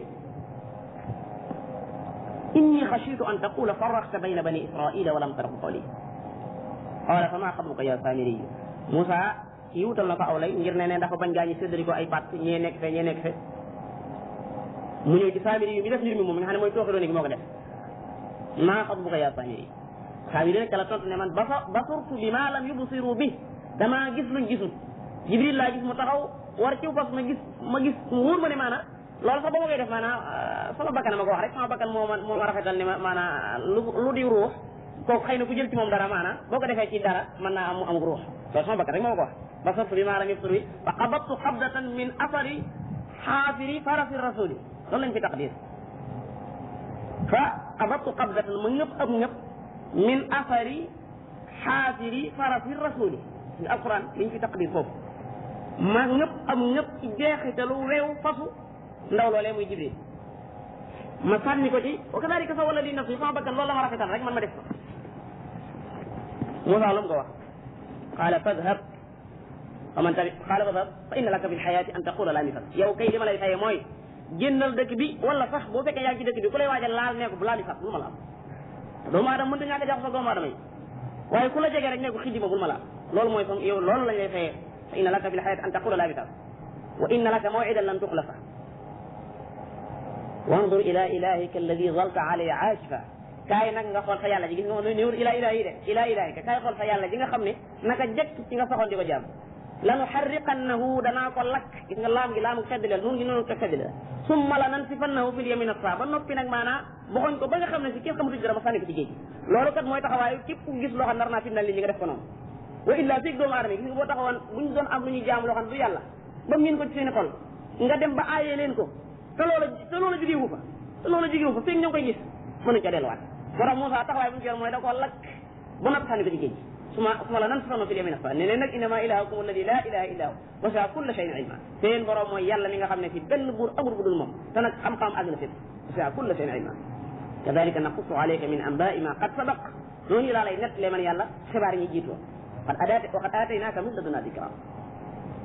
inni xashitu an taqula farraqta bayna bani israila wa lam tarqu qawli qaala fa maa xatbuka ya saamiri Moussa kii wutal na ko aw lay ngir ne ne dafa bañ gaañi séddali ko ay pàtt ñee nekk fe ñee nekk fe mu ñëw ci saamiri yu mi def mbir mi moom nga xam ne mooy tooxi doon gi moo ko def maa xatbuka ya saamiri saamiri rek la tontu ne man basa basurtu bi ma lam yubsiru bi damaa gis luñ gisul jibril laa gis mu taxaw war ciw fas ma gis ma gis mu wóor ma ne maana loolu sax ba ma koy def maana sama bakkan ma ko wax rek sama bakkan moo ma moo ma rafetal ne ma maana lu lu di ruux kooku xëy na ku jël ci moom dara maana boo ko defee ci dara mën naa am mu am ruux loolu sama bakkan rek moo ma ko wax basurtu bi ma lam yubsiru bi fa qabattu qabdatan min asari xaafiri farasi rasuli loolu lañ fi taqdir fa qabattu qabdatan ma ñëpp ab ñëpp min asari xaafiri farasi rasuli ci alquran liñ fi taqdir foofu ma ñëpp am ñëpp ci jeexitalu weew fasu ndaw loolee muy jibril ma sànni ko ci wa kadalika sa wala li nafsi sama bakkan loolu la ma rafetal rek man ma def ko Moussa lu mu ko wax qaala fadhab fa man tabi qaala fadhab fa inna laka fi lxayaati an taqula laa mifat yow kay li ma lay faye mooy génnal dëkk bi wala sax boo fekkee yaa ngi ci dëkk bi ku lay waajal laal ne ko bu laa mifat bul ma laal doomu aadama mënta ñàkk a jaxasoo doomu aadama yi waaye ku la jege rek ne ko xijji ma bul ma laal loolu mooy comme yow loolu lañ lay fayee fa inna laka fi lxayaati an taqula laa mifat wa inna laka mawcidan lan tuxlafa wandur ila ilahika alladi zalta alayhi aakifa kaay nag nga xool fa yàlla ji gis nga moom néewul ila ilahi de ila ilahika kaay xool fa yàlla ji nga xam ne naka jekk ci nga saxoon di ko jaam lanu xarriqannahu danaa ko lakk gis nga laam gi laamu feddleel nun gi noonu ko feddleel summa la nansifannahu fil yamin asa ba noppi nag maanaa boxoñ ko ba nga xam ne si kenn xamatu dara ma sànni ko ci géej loolu kat mooy taxawaayu képp ku gis loo xam nar naa fitnal nit ñi nga def ko noonu wa illa fii doomu aadama yi gis nga boo taxawoon bu ñu doon am lu ñuy jaam loo xam ne du yàlla ba ngeen ko ci seen xol nga dem ba aayee leen ko te loola te loola jógewu fa te loola jógewu fa feeg ñoo koy gis mënuñ ca delluwaat moo tax Moussa taxawaay bu ñu ci mooy da koo lakk ba noppi sànni ko ci géej suma suma la nan sano fi yamin asa ne leen nag innama ilahakum alladi la ilaha illa hu wasa kulla shay'in ilma seen borom mooy yàlla mi nga xam ne fi benn buur amul bu dul moom te nag xam-xam àgg na fépp wasa kulla shay'in ilma kadalika naqussu alayka min anba'i ma qad sabaq noonu laa lay nettalee man yàlla xibaar ñi jiitoo qad adaate wa qad aataynaka min ladunna dikra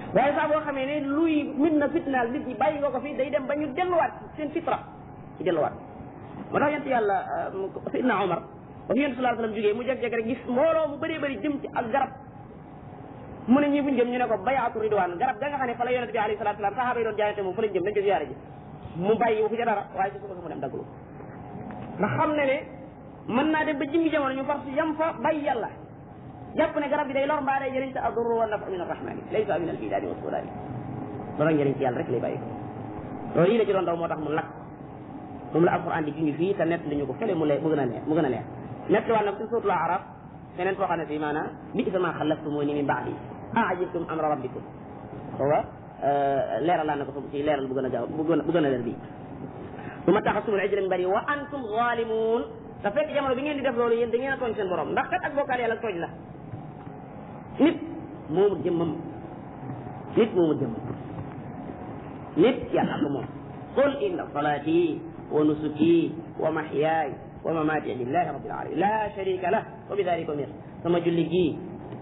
waaye saa boo xamee ne luy mit na fitnaal nit ñi bàyyi nga ko fi day dem ba ñu delluwaat seen fitra ci delluwaat moo tax yent yàlla sidna Omar ba fi yent sallallahu alayhi wasallam jógee mu jeg-jeg rek gis mbooloo mu bëree bëri jëm ci ak garab mu ne ñi buñ jëm ñu ne ko bayaatu ridwaan garab ga nga xam ne fa la yonent bi alayhi salatu wasalam sahaaba yi doon jaayante moom fa lañ jëm dañ ko ziyaare ji mu bàyyi wu fi ca dara waaye ci suba sa mu dem dagglu ndax xam ne ne mën naa dem ba jimmi jamono ñu far si yam fa bàyyi yàlla jàpp ne garab bi day lor mbaa day jëriñ te adurru wa nafa min arrahmani laysa min albidaadi wa sudaani loolu njëriñ ci yàlla rek lay bàyyi ko loolu yi la ci doon daw moo tax mu lakk moom la alquran di jungi fii te nett li ñu ko fële mu lay mu gën a neex mu gën a neex nett waat nag ci suutul araf feneen foo xam ne fii maanaam bi isa ma xalaftumuni min baadi ajibtum amra rabbikum foofa leeral laa na ko ci leeral bu gën a gaaw bu gën a bu gën a leer bii su ma taxasumul ijra min bari wa antum zalimun te fekk jamono bi ngeen di def loolu yéen da ngeen a tooñ seen borom ndax kat ak bokkaal yàlla tooñ la nit moomu jëmmam nit moomu jëmmam nit yàlla ko moom qul inna salati wa nusuki wa mahyaay wa mamaati lillahi rabbil alamin la sharika lah wa bi dalika umir sama julli gii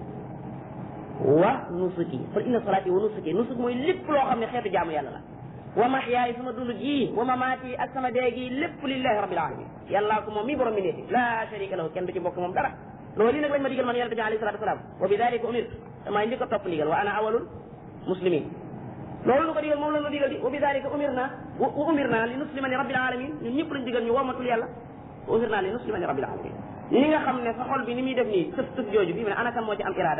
wa nusuki qul inna salati wa nusuki nusuk mooy lépp loo xam ne xeetu jaamu yàlla la wa mahyaay sama dund gii wa mamaati ak sama dee gii lépp lillahi rabbil alamin yàllaa ko moom mi borom mi neeti la sharika lahu kenn du ci bokk moom dara loolu lii nag lañ ma digal man yonente bi alayhi salatu wasalam wa bi dalika umir damaa njëkk a topp ndigal wa ana awalul muslimin loolu lu ko digal moom la ñu digal di wa bi dalika umir naa wa umir naa li nuslima li rabbil alamin ñun ñëpp lañ digal ñu womatul yàlla wa umir naa li nuslima li rabbil alamin ni nga xam ne sa xol bi ni muy def nii tëf tëf jooju bi mu ne ana kan moo ci am irada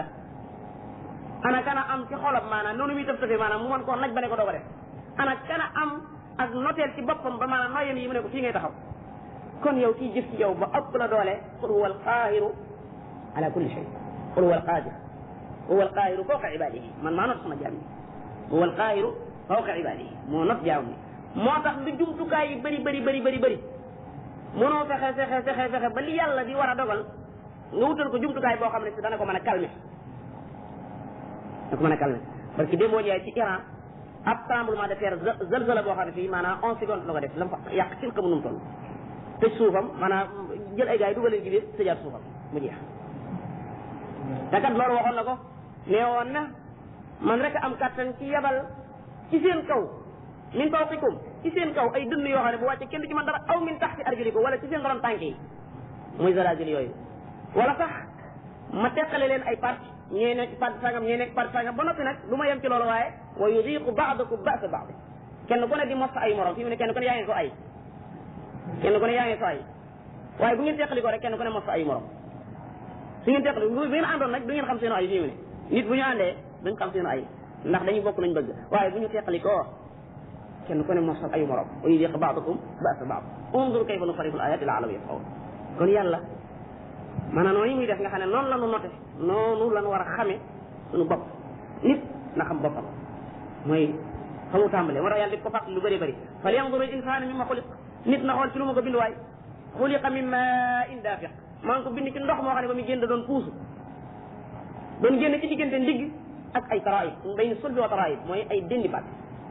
ana kana am ci xolam maanaam noonu muy tëf tëfee maanaam mu mën koo naj ba ne ko doo ko def ana kana am ak noteel ci boppam ba maanaam nooyam yi mu ne ko fii ngay taxaw kon yow kii jëf ci yow ba ëpp la doole qul huwa alqaahiru ala kulli shay qul huwa alqaadir huwa alqaahiru fawqa ibadihi man maa not sama jaam yi huwa alqaahiru fawqa ibadihi moo not jaam yi moo tax lu jumtukaay yi bëri bëri bëri bëri bëri mënoo fexe fexe fexe fexe ba li yàlla di war a dogal nga wutal ko jumtukaay boo xam ne si dana ko mën a calmer dana ko mën a calmer parce que démboo jaay ci Iran ab tremblement de terre zalzala boo xam ne fii maanaam onze secondes la ko def la mu fa yàq ci xamu nu mu toll tëj suufam maanaam jël ay gars yi dugaleen ci biir tëjaat suufam mu jeex te kat loolu waxoon na ko nee woon na man rek am kattan ci yebal ci seen kaw min fawqikum ci seen kaw ay dënn yoo xam ne bu wàcce kenn du ci man dara aw min taxti arjulikum wala ci seen ron tànk yi muy zalazil yooyu wala sax ma teqale leen ay parti ñee nekk parti sangam ñee nekk parti sangam ba noppi nag du ma yem ci loolu waaye wa yudiqu ba'dakum ba'sa ba'd kenn ku ne di mos ay morom fi mu ne kenn ku ne yaa ngi ko ay kenn ku ne yaa ngi ko ay waaye bu ngeen teqali ko rek kenn ku ne mos ay morom su ngeen teqali bu ngeen àndoon nag du ngeen xam seen ay fi mu ne nit bu ñu àndee duñ xam seen ay ndax dañuy bokk nañ bëgg waaye bu ñu teqali ko kenn ku ne mosal ay morom wa yudiqu ba'dakum ba'sa ba'd unzur kayfa nusarrifu al-ayati la'allahum yafqahun kon yàlla maanaam noonu muy def nga xam ne noonu la ñu noté noonu la ñu war a xamee suñu bopp nit na xam boppam mooy fa mu tàmbalee moo tax yàlla di ko fàttali lu bëri bëri fal yanzuru al insanu mimma xuliq nit na xool ci lu ma ko bind waay xuliqa min ma'in dafiq maa ngi ko bind ci ndox moo xam ne ba muy génn da doon puusu doon génn ci diggante ndigg ak ay taraayib bayna sulbi wa taraayib mooy ay dendi baat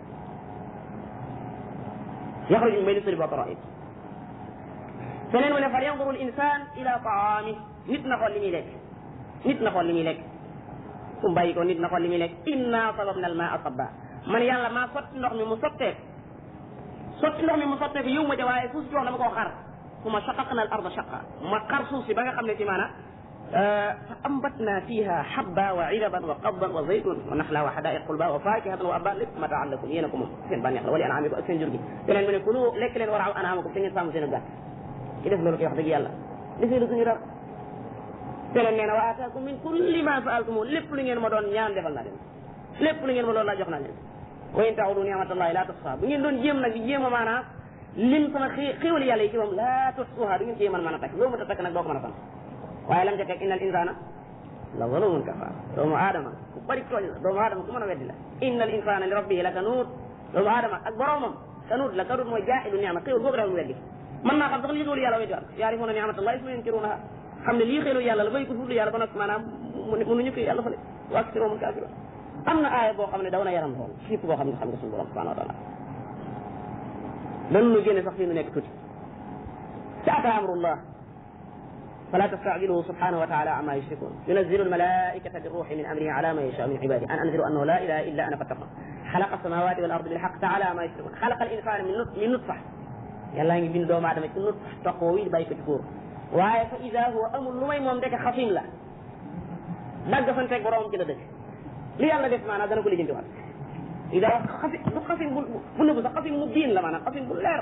yaxruju min bayna sulbi wa taraayib feneen mu ne fal yanzuru al insan ila taami nit na xool li muy lekk nit na xool li muy lekk su bàyyi ko nit na xool li muy lekk inna sababna al maa sabba man yàlla maa sotti ndox mi mu sotteeku sotti ndox mi mu sotteeku yow ma ja waaye suuf si wax dama koo xar fu ma shaqaqna al arda shaqa ma xar suuf si ba nga xam ne ci maana fa ambatna fiha habba wa inaban wa qadban wa zaytun wa naxla wa xadaiq qulba wa fakihatan wa abba lépp mataan lakum yéen a ko moom seen bànneex la wali anaamikum ak seen jur gi beneen mu ne kulu lekk leen waraaw anaamakum te ngeen sàmm seen gàtt ki def loolu koy wax dëgg yàlla defee lu suñu dara teneen nee na wa ataakum min kulli ma saaltumu lépp lu ngeen ma doon ñaan defal naa leen lépp lu ngeen ma doon laa jox naa leen wa in ta'udu ni'matallahi la tuhsuha bu ngeen doon jéem nag di jéem a maanaa lim sama xi xiwali yàlla yi ci moom la tuhsuha du ngeen ci mën mën a takk loo mën a takk nag doo ko mën a sant waaye lam ca teg innal insana la zalumun kafar doomu aadama ku bari tooñ la doomu aadama ku mën a weddi la innal insana li rabbihi la kanuut doomu aadama ak boromam kanuut la kanuut mooy jaahidu ni'ma xéwal boobu dafa mu weddi mën naa xam sax lii xéwlu yàlla weddi waat yaarifuuna ni'matallahi summa yunkirunaha xam ne lii xéwlu yàlla la bay ko fudlu yàlla ba nag maanaam mënuñu ko yàlla fale wa aksiruhum kaafiruun am na aaya boo xam ne daw na yaram lool fipp boo xam ne xam nga suñu borom subhanahu wa taala dañu nu génne sax fii nu nekk tuuti ci ata amrullah فلا تستعجله سبحانه وتعالى عما يشركون ينزل الملائكة بالروح من أمره على ما يشاء من عباده أن أنذروا أنه لا إله إلا أنا فاتقون خلق السماوات والأرض بالحق تعالى عما يشركون خلق الإنسان من نطف من نطفة يلا ngi bind doomu aadama ci nut toqoo wi bàyyi ko ci góor waaye fa ida huwa amul lu may moom ndeke xasim la dagg fanteeg boroomam ci la dëkk li yàlla def maanaam dana ko lijjanti waat ida wax xasim du xasim bu bu nëbbu sax xasim mu biin la maanaam xasim bu leer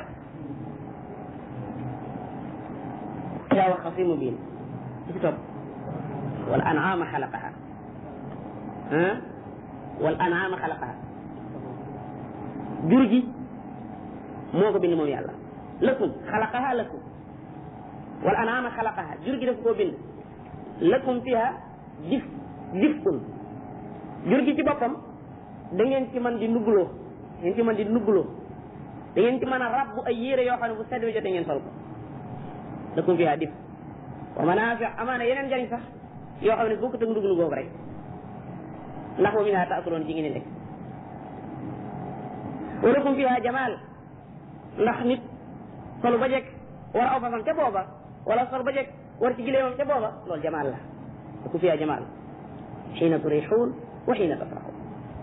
ida wax xasim mu biin ci ci topp wal an'ama xalaqaha ah wal an'ama xalaqaha jur gi moo ko bind moom yàlla lakum xalaqaha lakum wal an'ama xalaqaha jur gi daf koo bind lakum fiha dif difkun jur gi ci boppam da ngeen ci mën di nugguloo da ngeen ci mën di nugguloo da ngeen ci mën a rabbu ay yére yoo xam ne bu sedd bi jotee ngeen sol ko lakum fiha dif wa manaafi amaana yeneen njariñ sax yoo xam ne boo ko tëg nduglu googu rek ndax wa minha taakuloon ci ngeen lekk wa lakum fiha jamaal ndax nit solu ba jekk war aw fasam ca booba wala sol ba jekk war ci gileemam ca booba loolu jamaal la lakum fiha jamaal xiina turixuun wa xiina tasraxuun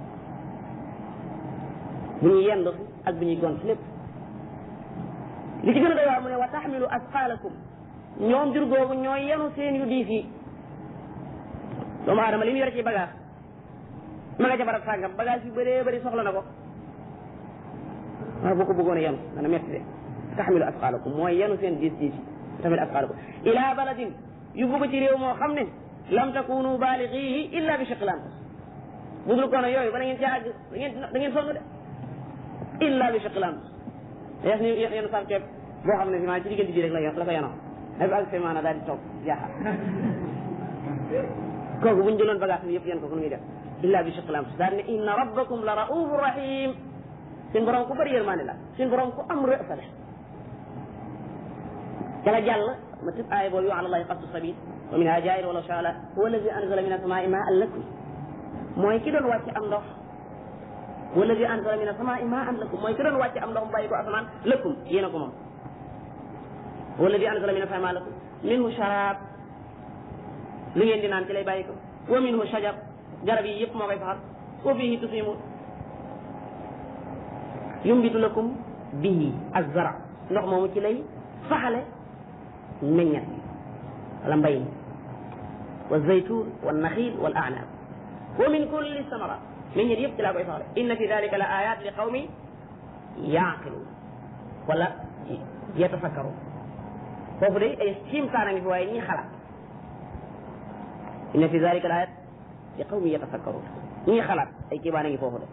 bu ñuy yendu fi ak bu ñuy gont lépp li ci gën a doy waar mu ne wa taxmilu asqaalakum ñoom jur googu ñooy yenu seen yu diis yi doomu aadama li mu yore ci bagage ma nga ca barab sàngam bagage yu bëree bëri soxla na ko waaw boo ko bëggoon a yenu dana metti de taxmilu asqaalakum mooy yenu seen diis diis yi taxmilu asqaalakum ila baladin yóbbu ko ci réew moo xam ne lam takunu baaligihi illa bi shiqil anfus bu dul kono yooyu ba da ngeen ci àgg da ngeen da ngeen sonn de illa bi shiqil anfus yes ni yenu saaf ceeb boo xam ne fi maa ci diggante bi rek la yor la ko yanoo dafa ak semaana daal di toog jaaxal kooku bu ñu jëloon bagage bi yëpp yéen ko fu muy def illa bi shiqil anfus daal ne inna rabbakum la raufur rahim suñ borom ku bëri yërmande la suñ borom ku am rëfa la ca la jàll ma tëb aaya boobu ala allahi qasdu sabil wa minha jair walaw shaa la huwa alladi anzala min asamaai maan lakum mooy ki doon wàcc am ndox huwa alladi anzala min asamaai maan lakum mooy ki doon wàcc am ndox mu bàyyi ko asamaan lakum yéen a ko moom huwa alladi anzala min asamaai maan lakum minhu sharab li ngeen di naan ci lay bàyyi ko wa minhu shajar garab yi yëpp moo koy saxal wa fihi tusimun yumbitu lakum bihi azzara ndox moomu ci lay saxale meññat wala mbay mi wa zaytun wa naxil wal a'nab wa min kulli samara meññat yëpp ci laa koy saxale inna fi dalika la ayat li qawmi yaqilun wala yatafakkarun foofu de ay kiimtaana ngi fi waaye ñi xalaat inna fi dalika la ayat li qawmi yatafakkarun ñi xalaat ay kiibaana ngi foofu de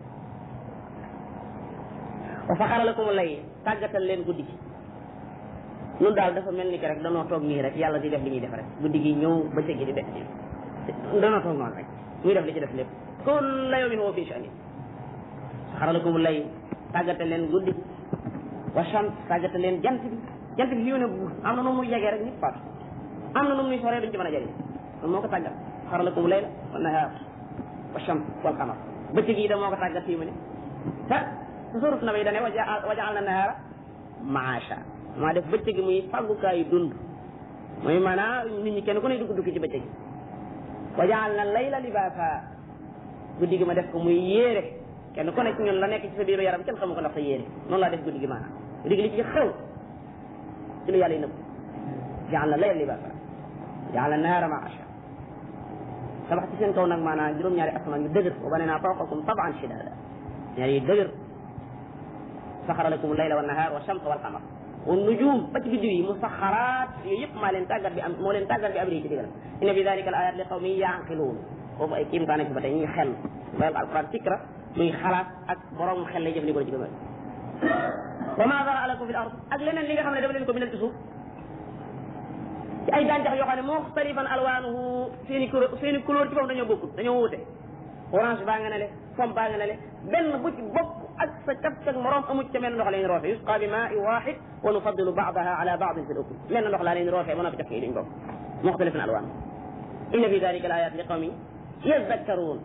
wa saxara lakum lay tàggatal leen guddi gi ñun daal dafa mel ni que rek danoo toog nii rek yàlla di def li ñuy def rek guddi gi ñëw bëccëg gi di def danoo toog noonu rek muy def li ci def lépp kulla yawmin huwa fi sha'nin saxara lakum lay tàggatal leen guddi wa shams tàggatal leen jant bi jant bi fi mu ne am na nu muy yegee rek nit faatu am na nu muy soree duñ ci mën a jëriñ loolu moo ko tàggat saxara lakum layla wa nahaar wa shams wal qamar bëccëg yi da moo ko tàggat fii mu ne te suurat na bay dane wa jaal na nahaara maasha maa def bëccëg gi muy fàggukaayu dund mooy maanaam nit ñi kenn ku ne dugg dugg ci bëccëg gi wa jaal na layla libaasa guddi gi ma def ko muy yéere kenn ku ne ci ñun la nekk ci sa biiru yaram kenn xamu ko ndax sa yéere noonu laa def guddi gi maanaam guddi gi li ci xew ci lu yàlla yi nëbb jaal na layla libaasa jaal na nahaara maasha tabax ci seen kaw nag maanaam juróom-ñaari asamaan yu dëgër wa banayna fawqakum sab'an shidaada ñaar yu dëgër saxara lakum layla wa nahaar wa shams wal qamar wa nujum ba ci biddiw yi musaxaraat yooyu yëpp maa leen tàggat bi am moo leen tàggat bi amri ci digal inna fi dalika al ayat li qawmin yaqiluun foofu ay kiimtaan ci ba tey ñuy xel bayal alquran fikra muy xalaat ak borom xel lay jëfandikoo ci gëmal wa ma dara lakum fi l ard ak leneen li nga xam ne dafa leen ko bindal ci suuf ci ay gàncax yoo xam ne muxtalifan alwaanuhu seen i couleur seen i couleur ci foofu dañoo bokkut dañoo wuute orange baa nga ne le pomme baa nga ne le benn bu ci bokk ak sa cap ak morom amu ci ca mel ndox la ñu roofe yusqa bi maa waxid wa nufadilu baadaha ala baadin fi l ukul mel ndox laa leen roofee ba noppi caf yi duñ bokk muxtalifan alwaan inna fi dalika al ayat li qawmi yazakkaruun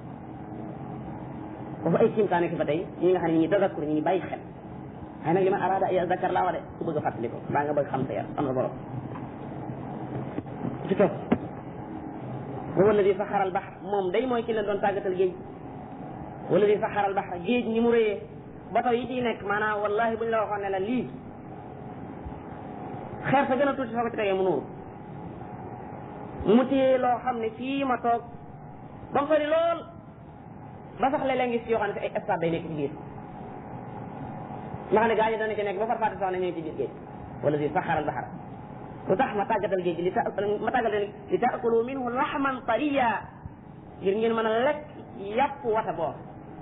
foofu ay kiimtaane ki ba tey ñi nga xam ne ñi tadakkur ñi ngi bàyyi xel waaye nag li ma araada yazakkar laa wa de ku bëgg a fàttali ko baa nga bëgg xam sa yar am na borom ci topp huwa alladi saxara al bahr moom day mooy ki leen doon tàggatal géej wala di saxara al bahr géej ni mu rëyee bato yi ciy nekk maanaam wallahi bu ñu la waxoon ne la lii xeer sa gën a tuuti soo ko ci tegee mu nuuru mu téye loo xam ne fii ma toog ba mu sori lool ba sax léeg-léeg ngi si yoo xam ne si ay stade day nekk ci biir nga xam ne gaa ñi dana ci nekk ba farfaate sax ne ñu ngi ci biir géej wala di saxara al bahr lu tax ma tàggatal géej gi li ta ma tàggatal li taakulu minhu laxman tariya ngir ngeen mën a lekk yàpp wata boo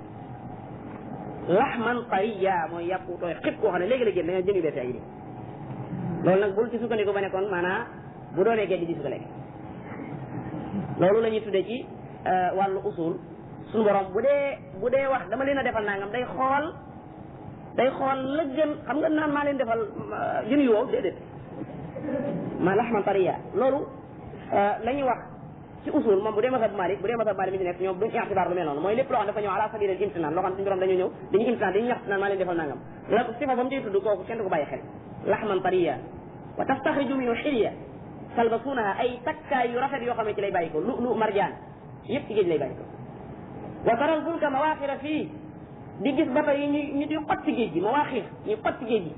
laxman tariya mooy yàpp tooy xib koo xam ne léegi la génn da nga jëmi bees ay nii loolu nag bul ci sukkandiku ba ne kon maanaam bu doonee géej di su ko lekk loolu la ñuy tuddee ci wàllu usul suñu borom bu dee bu dee wax dama leen a defal nangam day xool day xool la gën xam nga naan maa leen defal jën yu wow déedéet ma laxman tariya loolu la ñuy wax ci usul moom bu dee masab Malik bu dee masab Malik mi ci nekk ñoom duñ ixtibaar lu mel noonu mooy lépp loo xam dafa ñëw ala sabila al imtinaan loo xam suñu borom dañoo ñëw dañuy imtinaan dañuy ñax naan maa leen defal nangam la sifa ba mu ciy tudd kooku kenn du ko bàyyi xel laxman tariya wa tastaxriju minhu xilya talbasuunaha ay takkaay yu rafet yoo xam ne ci lay bàyyi ko lu lu marjaan yëpp ci géej lay bàyyi ko wa taral fulka mawaaxira fii di gis bato yi ñu ñu di xot ci géej gi mawaaxir ñu xot ci géej gi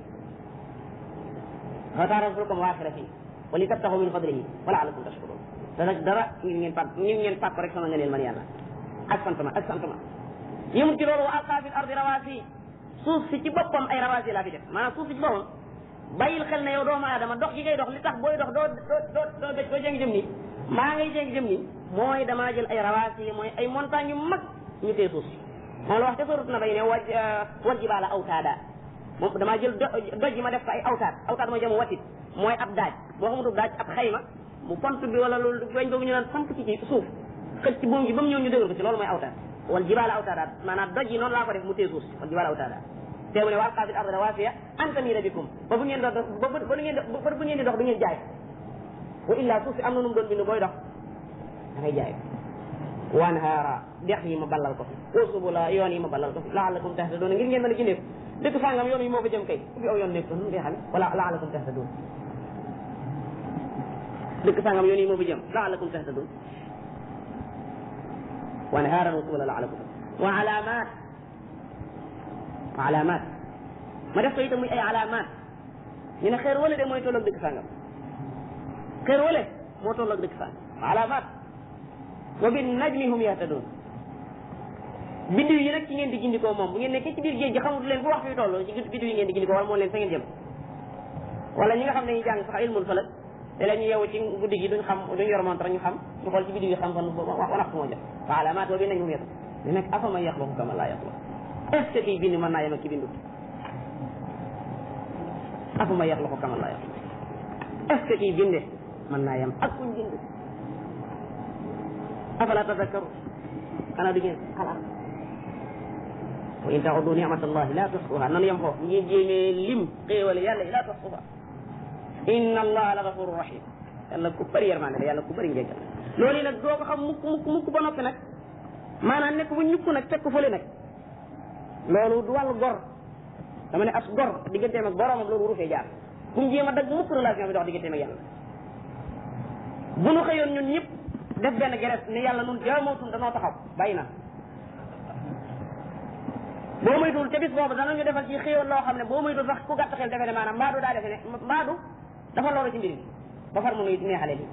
wa taral fulka mawaaxira fii wa li tabtaxu min fadlihi wa laalakum tashkurun te nag dara ngir ngeen fàtt ngir ngeen fàtt rek sama ngëneel man yàlla ak sant ma ak sant ma yëmut ci loolu wa alqaa fi l ardi rawaasi suuf si ci boppam ay rawaasi laa fi def maanaam suuf si ci boppam bàyyil xel ne yow doomu aadama dox gi ngay dox li tax booy dox doo doo doo doo doo jéngi jëm nii maa ngay jéngi jëm nii mooy damaa jël ay rawaasi mooy ay montagne yu mag ñu tee suuf si moom la wax te sorut na bay ne waj wal jibaala awtaada moom damaa jël doj yi ma def ko ay awtaad awtaad mooy jëm watit mooy ab daaj boo xamutul daaj ab xayma mu pont bi wala loolu weñ boobu ñu naan samp ci ci suuf xëcc ci buum gi ba mu ñëw ñu dëgër ko ci loolu mooy awtaad wal jibaala awtaada maanaam doj yi noonu laa ko def mu tee suuf si wal jibaala awtaada te mu ne wal qaafil arda rawaasiya an tamiida bikum ba bu ngeen dox ba ba bu ngeen ba bu ngeen di dox du ngeen jaay wa illa suuf si am na nu mu doon bind booy dox da ngay jaay wanhaara dex yi ma ballal ko fi wa subula yoon yi ma ballal ko fi laalakum tahtaduuna ngir ngeen mën a gindeeku dëkk sàngam yoon yi moo fa jëm kay fi aw yoon nekk nu ngay xame wala laalakum tahtaduun dëkk sàngam yoon yi moo fa jëm laalakum tahtaduun wanhaaran wa subula laalakum wa alaamaat alaamaat ma def ko itam muy ay alaamaat ñu ne xeer wala de mooy tolloog dëkk sàngam xeer wala moo tolloog dëkk sàngam alaamaat wa bin najmi hum yahtadun biddiw yi nag ci ngeen di gindikoo moom bu ngeen nekkee ci biir géej gi xamut leen fu waxtu wi toll ci biddiw yi ngeen di gindikoo wala moo leen fa ngeen jëm wala ñi nga xam ne ñu jàng sax ilmul falak te la ñu yeewu ci guddi gi duñ xam duñ yor montre ñu xam ñu xool ci biddiw yi xam fan waxtu moo jot wa alaamaat wa bin najmi hum yahtadun li nekk afa man yaxluqu kama laa yaxluq est ce que kii bind mën naa yem ak ki bindut afa man yaxluqu kama laa yaxluq est ce que kii binde mën naa yem ak kuñ bind afala tadakkaru xanaa du ngeen xalaat wa in taxudu nicmatallahi la tuxsuha nanu yem foofu ngeen jéemee lim xéewale yàlla yi la tuxsuha inna allaha la gafuru rahim yàlla ku bëri yërmande la yàlla ku bëri njëggal loolu yi nag doo ko xam mukk mukk mukk ba noppi nag maanaam nekk bu ñukk nag teg ko fële nag loolu du wàllu gor dama ne as gor digganteem ak boromam loolu waru fee jaar bu mu jéem a dagg mukk relation bi dox digganteem ak yàlla bu nu xëyoon ñun ñëpp def benn geres ni yàlla nun jaamootul danoo taxaw bàyyi na boo moytuwul ca bis boobu danañu defal ci xéewal loo xam ne boo moytuwul sax ku gàtt xel defe ne maanaam mbaadu daa defe ne mbaadu dafa loolu ci mbir mi ba far mu nuy neexale li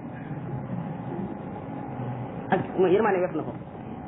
ak yërmaane wef na ko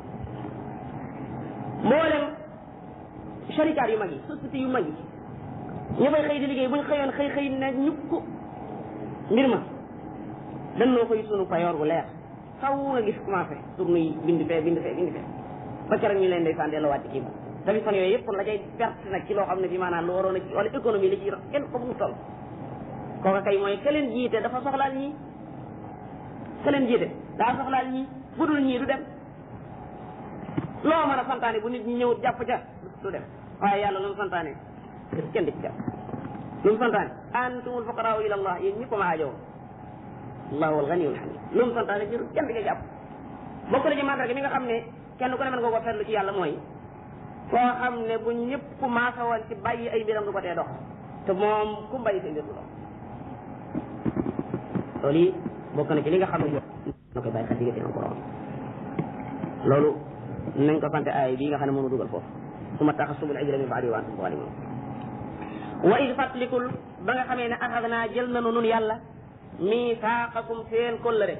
mboolem sharikaat yu mag yi société yu mag yi ñu fay xëy di liggéey buñ xëyoon xëy xëy ne ñukk mbir ma dan noo koy sunu payoor bu leer xaw nga gis commencé tourne yi bind fee bind fee bind fee ba keroog ñu leen day fan delloo waat ci kii ba tamit fan yooyu yëpp la cay perte nag ci loo xam ne fi maanaam lu waroon a ci wala économie la ci kenn ko mu toll kooka kay mooy ka leen jiite dafa soxlaal ñii ka leen jiite daa soxlaal ñii budul ñii du dem loo mën a santaane bu nit ñi ñëwut jàpp ca du dem waaye yàlla lu mu santaane kenn di ci jàpp lu mu santaane antumul fuqaraa ila allah yéen ñëpp ma aajowoo allahu alganiyul hamid lu mu santaane jëru kenn di ko jàpp bokk na ci mandarga mi nga xam ne kenn ku ne mën nga ko seetlu ci yàlla mooy koo xam ne bu ñëpp maasa woon ci bàyyi ay mbiram du ko tee dox te moom ku bàyyi sa mbir du dox loolu yi bokk na ci li nga xam ne na koy bàyyi xel diggante ak borom loolu nañ ko sante aay bii nga xam ne mënu dugal foofu suma taxasubul ijra min baadi wa antum zalimun wa id fatlikul ba nga xamee ne axad naa jël nanu nun yàlla misaaqakum seen kóllëre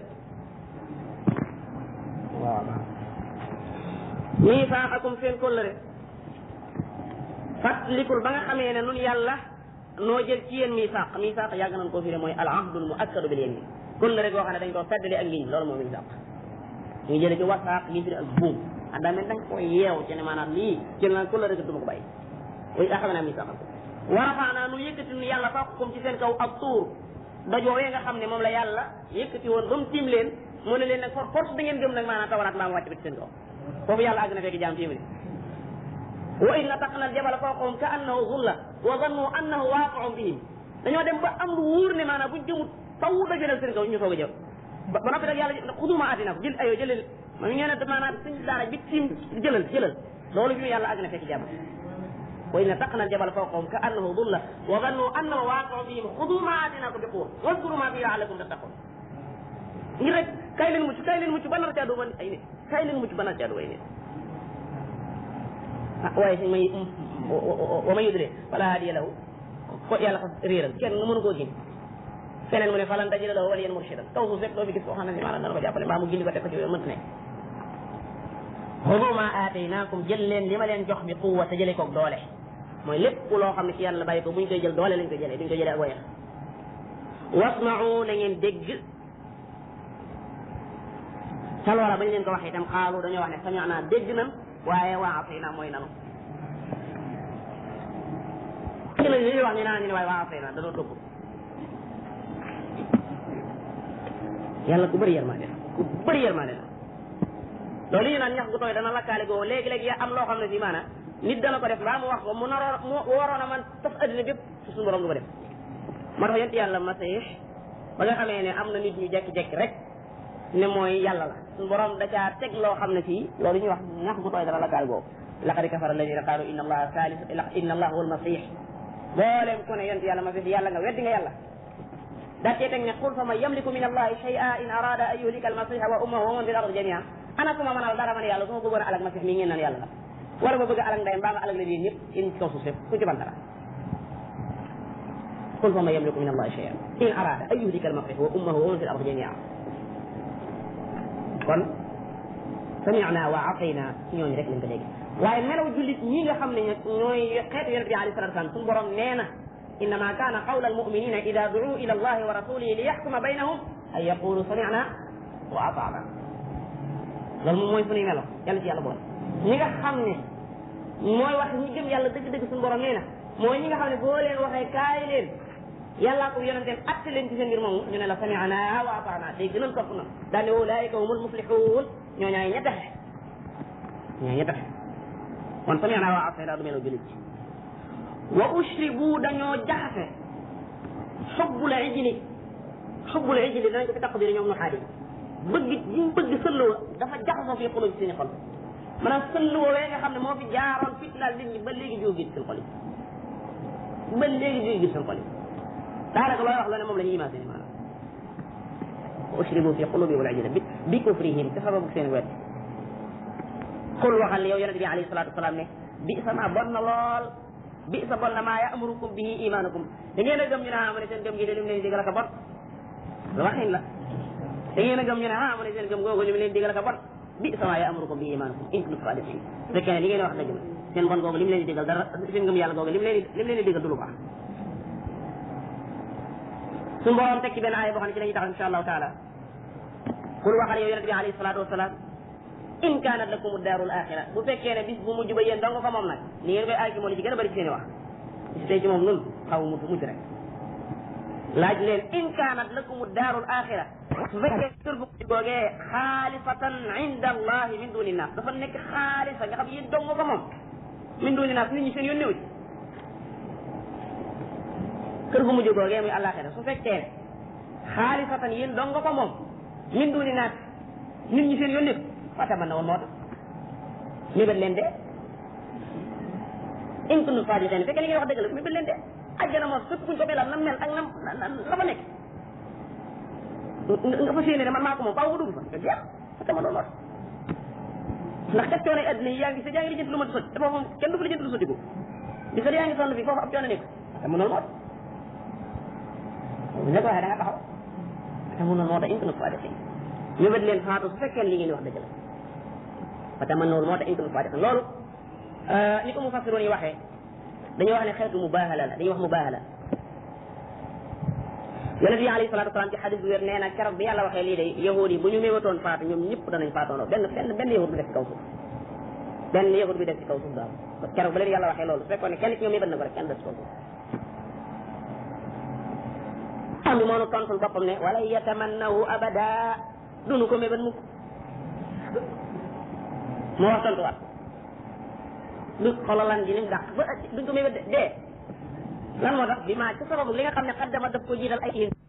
waaw misaaqakum seen kóllëre fatlikul ba nga xamee ne nun yàlla noo jël ci yéen misaaq misaaq yàgg nañ koo fi ne mooy al ahdul muakkadu bil yamin kóllëre goo xam ne dañ koo feddali ak ngiñ loolu mooy misaaq ñu ngi jële ci wasaaq gi fi ak buum ah daa mel da nga koy yeew ci ne maanaam lii jël naa kóllëre ga duma ko bàyyi way axad naa misaaqakum wa rafaanaa nu yëkkati nu yàlla fawqakum ci seen kaw ak tuur dajoowee nga xam ne moom la yàlla yëkkati woon ba mu tiim leen mu ne leen nag for force da ngeen gëm nag maanaam tawaraat maa mu wàcc ba ci seen kaw foofu yàlla àgg na fekk jaam tiim wa id nataqna al jabala fawqahum ka annahu zulla wa zannu annahu waaqi'un bihim dañoo dem ba am lu wóor ne maanaam buñ jëmut faw dajalal seen kaw ñu soog a jëw ba noppi nag yàlla xuduma atina ko jël ayoo jëlal ma ñu ne maanaam suñ daara bi tiim jëlal jëlal loolu bi yàlla àgg na fekk jaam wa id nataqna al jabala fawqahum ka annahu zulla wa zannu annahu waaqi'un bihim xudu ma aatinakum bi quwwa wadkuru ma fihi la'allakum tattaqun ngir rek kay leen mucc kay leen mucc ba nar caa duma ay nit kay leen mucc ba nar caa duma ay nit ah waaye si may wa ma yudre wala hadiya lahu ko yàlla xas réeral kenn nga mënu koo gin feneen mu ne falan tajida lahu waliyan murshidan kaw suuf rek doo fi gis koo xam ne si maanaam dana ko jàppale mbaa mu gindi ko teg ko ci mënta ne xudu ma aataynaakum jël leen li ma leen jox bi quwwa te jëlee koog doole mooy lépp loo xam ne ci yàlla bàyyi ko buñ koy jël doole lañ koy jëlee duñ koy jëlee ak wayax wasma'u na ngeen dégg ca loola bañ leen ko waxee itam xaalu dañoo wax ne sami'na dégg nan waaye waa asayna mooy nanu dégg nañ li ñuy wax ñu naan ñu ne waaye waa asayna danoo topp yàlla ku bëri yërmande ku bëri yërmande la loolu ñu naan ñax gu tooy dana lakkaale goo léegi-léegi ya am loo xam ne si maanaam nit dana ko def mbaa mu wax ko mu naroon mu waroon a man tas addina bépp su suñu borom du ko def moo tax yent yàlla masih ba nga xamee ne am na nit ñu jekki-jekki rek ne mooy yàlla la suñu borom da caa teg loo xam ne fii loolu ñuy wax ñax gu tooy dana lakkaale goo laqad kafara alladina qaalu inna allaha salis inna allaha huwa almasih booleem ku ne yent yàlla masih yàlla nga weddi nga yàlla daa cee teg ne qul fa man yamliku min allahi shay'a in arada an yuhlika almasiha wa ummahu wa man fil ardi jami'a ana ku ma mënal dara man yàlla su ma bëggoon a alag masih mii ngeen naan yàlla la wala ma bëgg a alag ndeyam mbaa ma alag la yéen ñëpp yéen ci kaw suuf ku ci ban dara qul fa man yamliku min allahi shay'an in arada an yuhlika almasih wa ummahu wa man fil ardi jami'a kon sami'na wa atayna ñooñu rek lañ ko dégg waaye melaw jullit ñi nga xam ne ñooy xeetu yonent bi alayhi salatu wasalam suñu borom nee na innama kaana qawla almuminina ida duu ila allahi wa rasulihi li yaxkuma baynahum an yaqulu sami'na wa ata'na loolu moom mooy suñuy melo yàlla ci yàlla boole ñi nga xam ne mooy wax ñi gëm yàlla dëgg-dëgg suñu borom nee na mooy ñi nga xam ne boo leen waxee kaay leen yàllaa ko yonenteem atte leen ci seen mbir moomu ñu ne la sami'na wa ata'na dégg nañ topp na daane ulaika humul muflihun ñoo ñaay ña taxe ñoo ña taxe kon sami'na wa ata'na du melo jullit wa ushribu dañoo jaxase xubbul ijli xubbul ijli danañ ko fi taqdir ñoom nu xaadi bëgg ñu bëgg sëlloo dafa jaxasoo fi xoloo ci seen xol maanaam sëlloo wee nga xam ne moo fi jaaroon fitnaal nit ñi ba léegi jóge gis seen xol yi ba léegi jóge gis seen xol yi daanaka looy wax loo ne moom la ñuy imaginer maanaam wa ushribu fi qulubi wal ijli bi bi kufrihim te sababu seen wet xul waxal yow yonente bi alayhi salatu wasalaam ne bi sama bon na lool bi sa bon na maa ya'murukum bihi imanukum da ngeen a gëm ñu ne ah ma ne seen gëm gi de lim leen digal ka bon waxin la da ngeen a gëm ñu ne ah ma ne seen gëm googu lim leen digal ka bon bi sa maa ya'murukum bihi imanukum in kuntum sadiqin su fekkee ne li ngeen wax dëgg la seen bon googu lim leen di digal dara seen gëm yàlla googu lim leen lim leen di digal du lu baax suñu borom teg ci benn aaya boo xam ne ci la ñuy tax insha allahu taala kul waxal yow yonente bi alayhi salatu wasalaam in kaanat lakum daarul axira bu fekkee ne bis bu mujj ba yéen dong ko moom nag ni ngeen koy aay ci moo li ci gën a bëri ci seen i wax bis tey ci moom nun xaw mujj mujj rek laaj leen in kaanat lakum daarul axira su fekkee kër bu mujj googee xaalifatan inda allahi min duni naas dafa nekk xaalisa nga xam yéen dong ko moom min duni naas nit ñi seen yoon néew ci kër gu mujj googee muy àllaaxira su fekkee xaalifatan yéen dong ko moom min duni naas nit ñi seen yoon néew fata man na woon moo tax mébét leen de in kuntum saadiqin fekkee li ngeen wax dëgg la mébét leen de àjjana moom fépp buñ ko melal nam mel ak nam la fa nekk nga fas yéene ne man maa ko moom faaw nga dugg fa nga jeex parce que man loolu ndax kat coono adduna yi yaa ngi sa yaa ngi lijjanti lu ma di sotti te foofu kenn du fa lijjanti lu sotti ko di ko yaa ngi sonn fi foofu ab coono nekk te mu noonu moo bu ñu ko waxee da nga taxaw te mu noonu moo tax intuna fois defe ñu bët leen faatu su fekkee li ngeen di wax dëgg la fa te man noonu moo tax intuna fois defe loolu ni ko mu fassiroon yi waxee dañuy wax ne xeetu mubaahala la dañuy wax mubaahala yonent bi alayhi salaatu wasalaam ci xadis bu wér nee na keroog bi yàlla waxee lii de yahud yi bu ñu méwatoon faatu ñoom ñëpp danañ faatoonoo benn benn benn yahud bi def ci kaw suuf benn yahud bi def ci kaw suuf daal keroog ba leen yàlla waxee loolu su fekkoon ne kenn ci ñoom mébat na ko rek kenn def ci kaw suuf am bi moonu tontul boppam ne wala yatamannahu abada dunu ko mébat mukk moo wax tontuwaat lu xololan ji nim dàq ba duñ ko mébat de dee lan moo tax bi maa ci sababu li nga xam ne xaddama daf ko jiital ay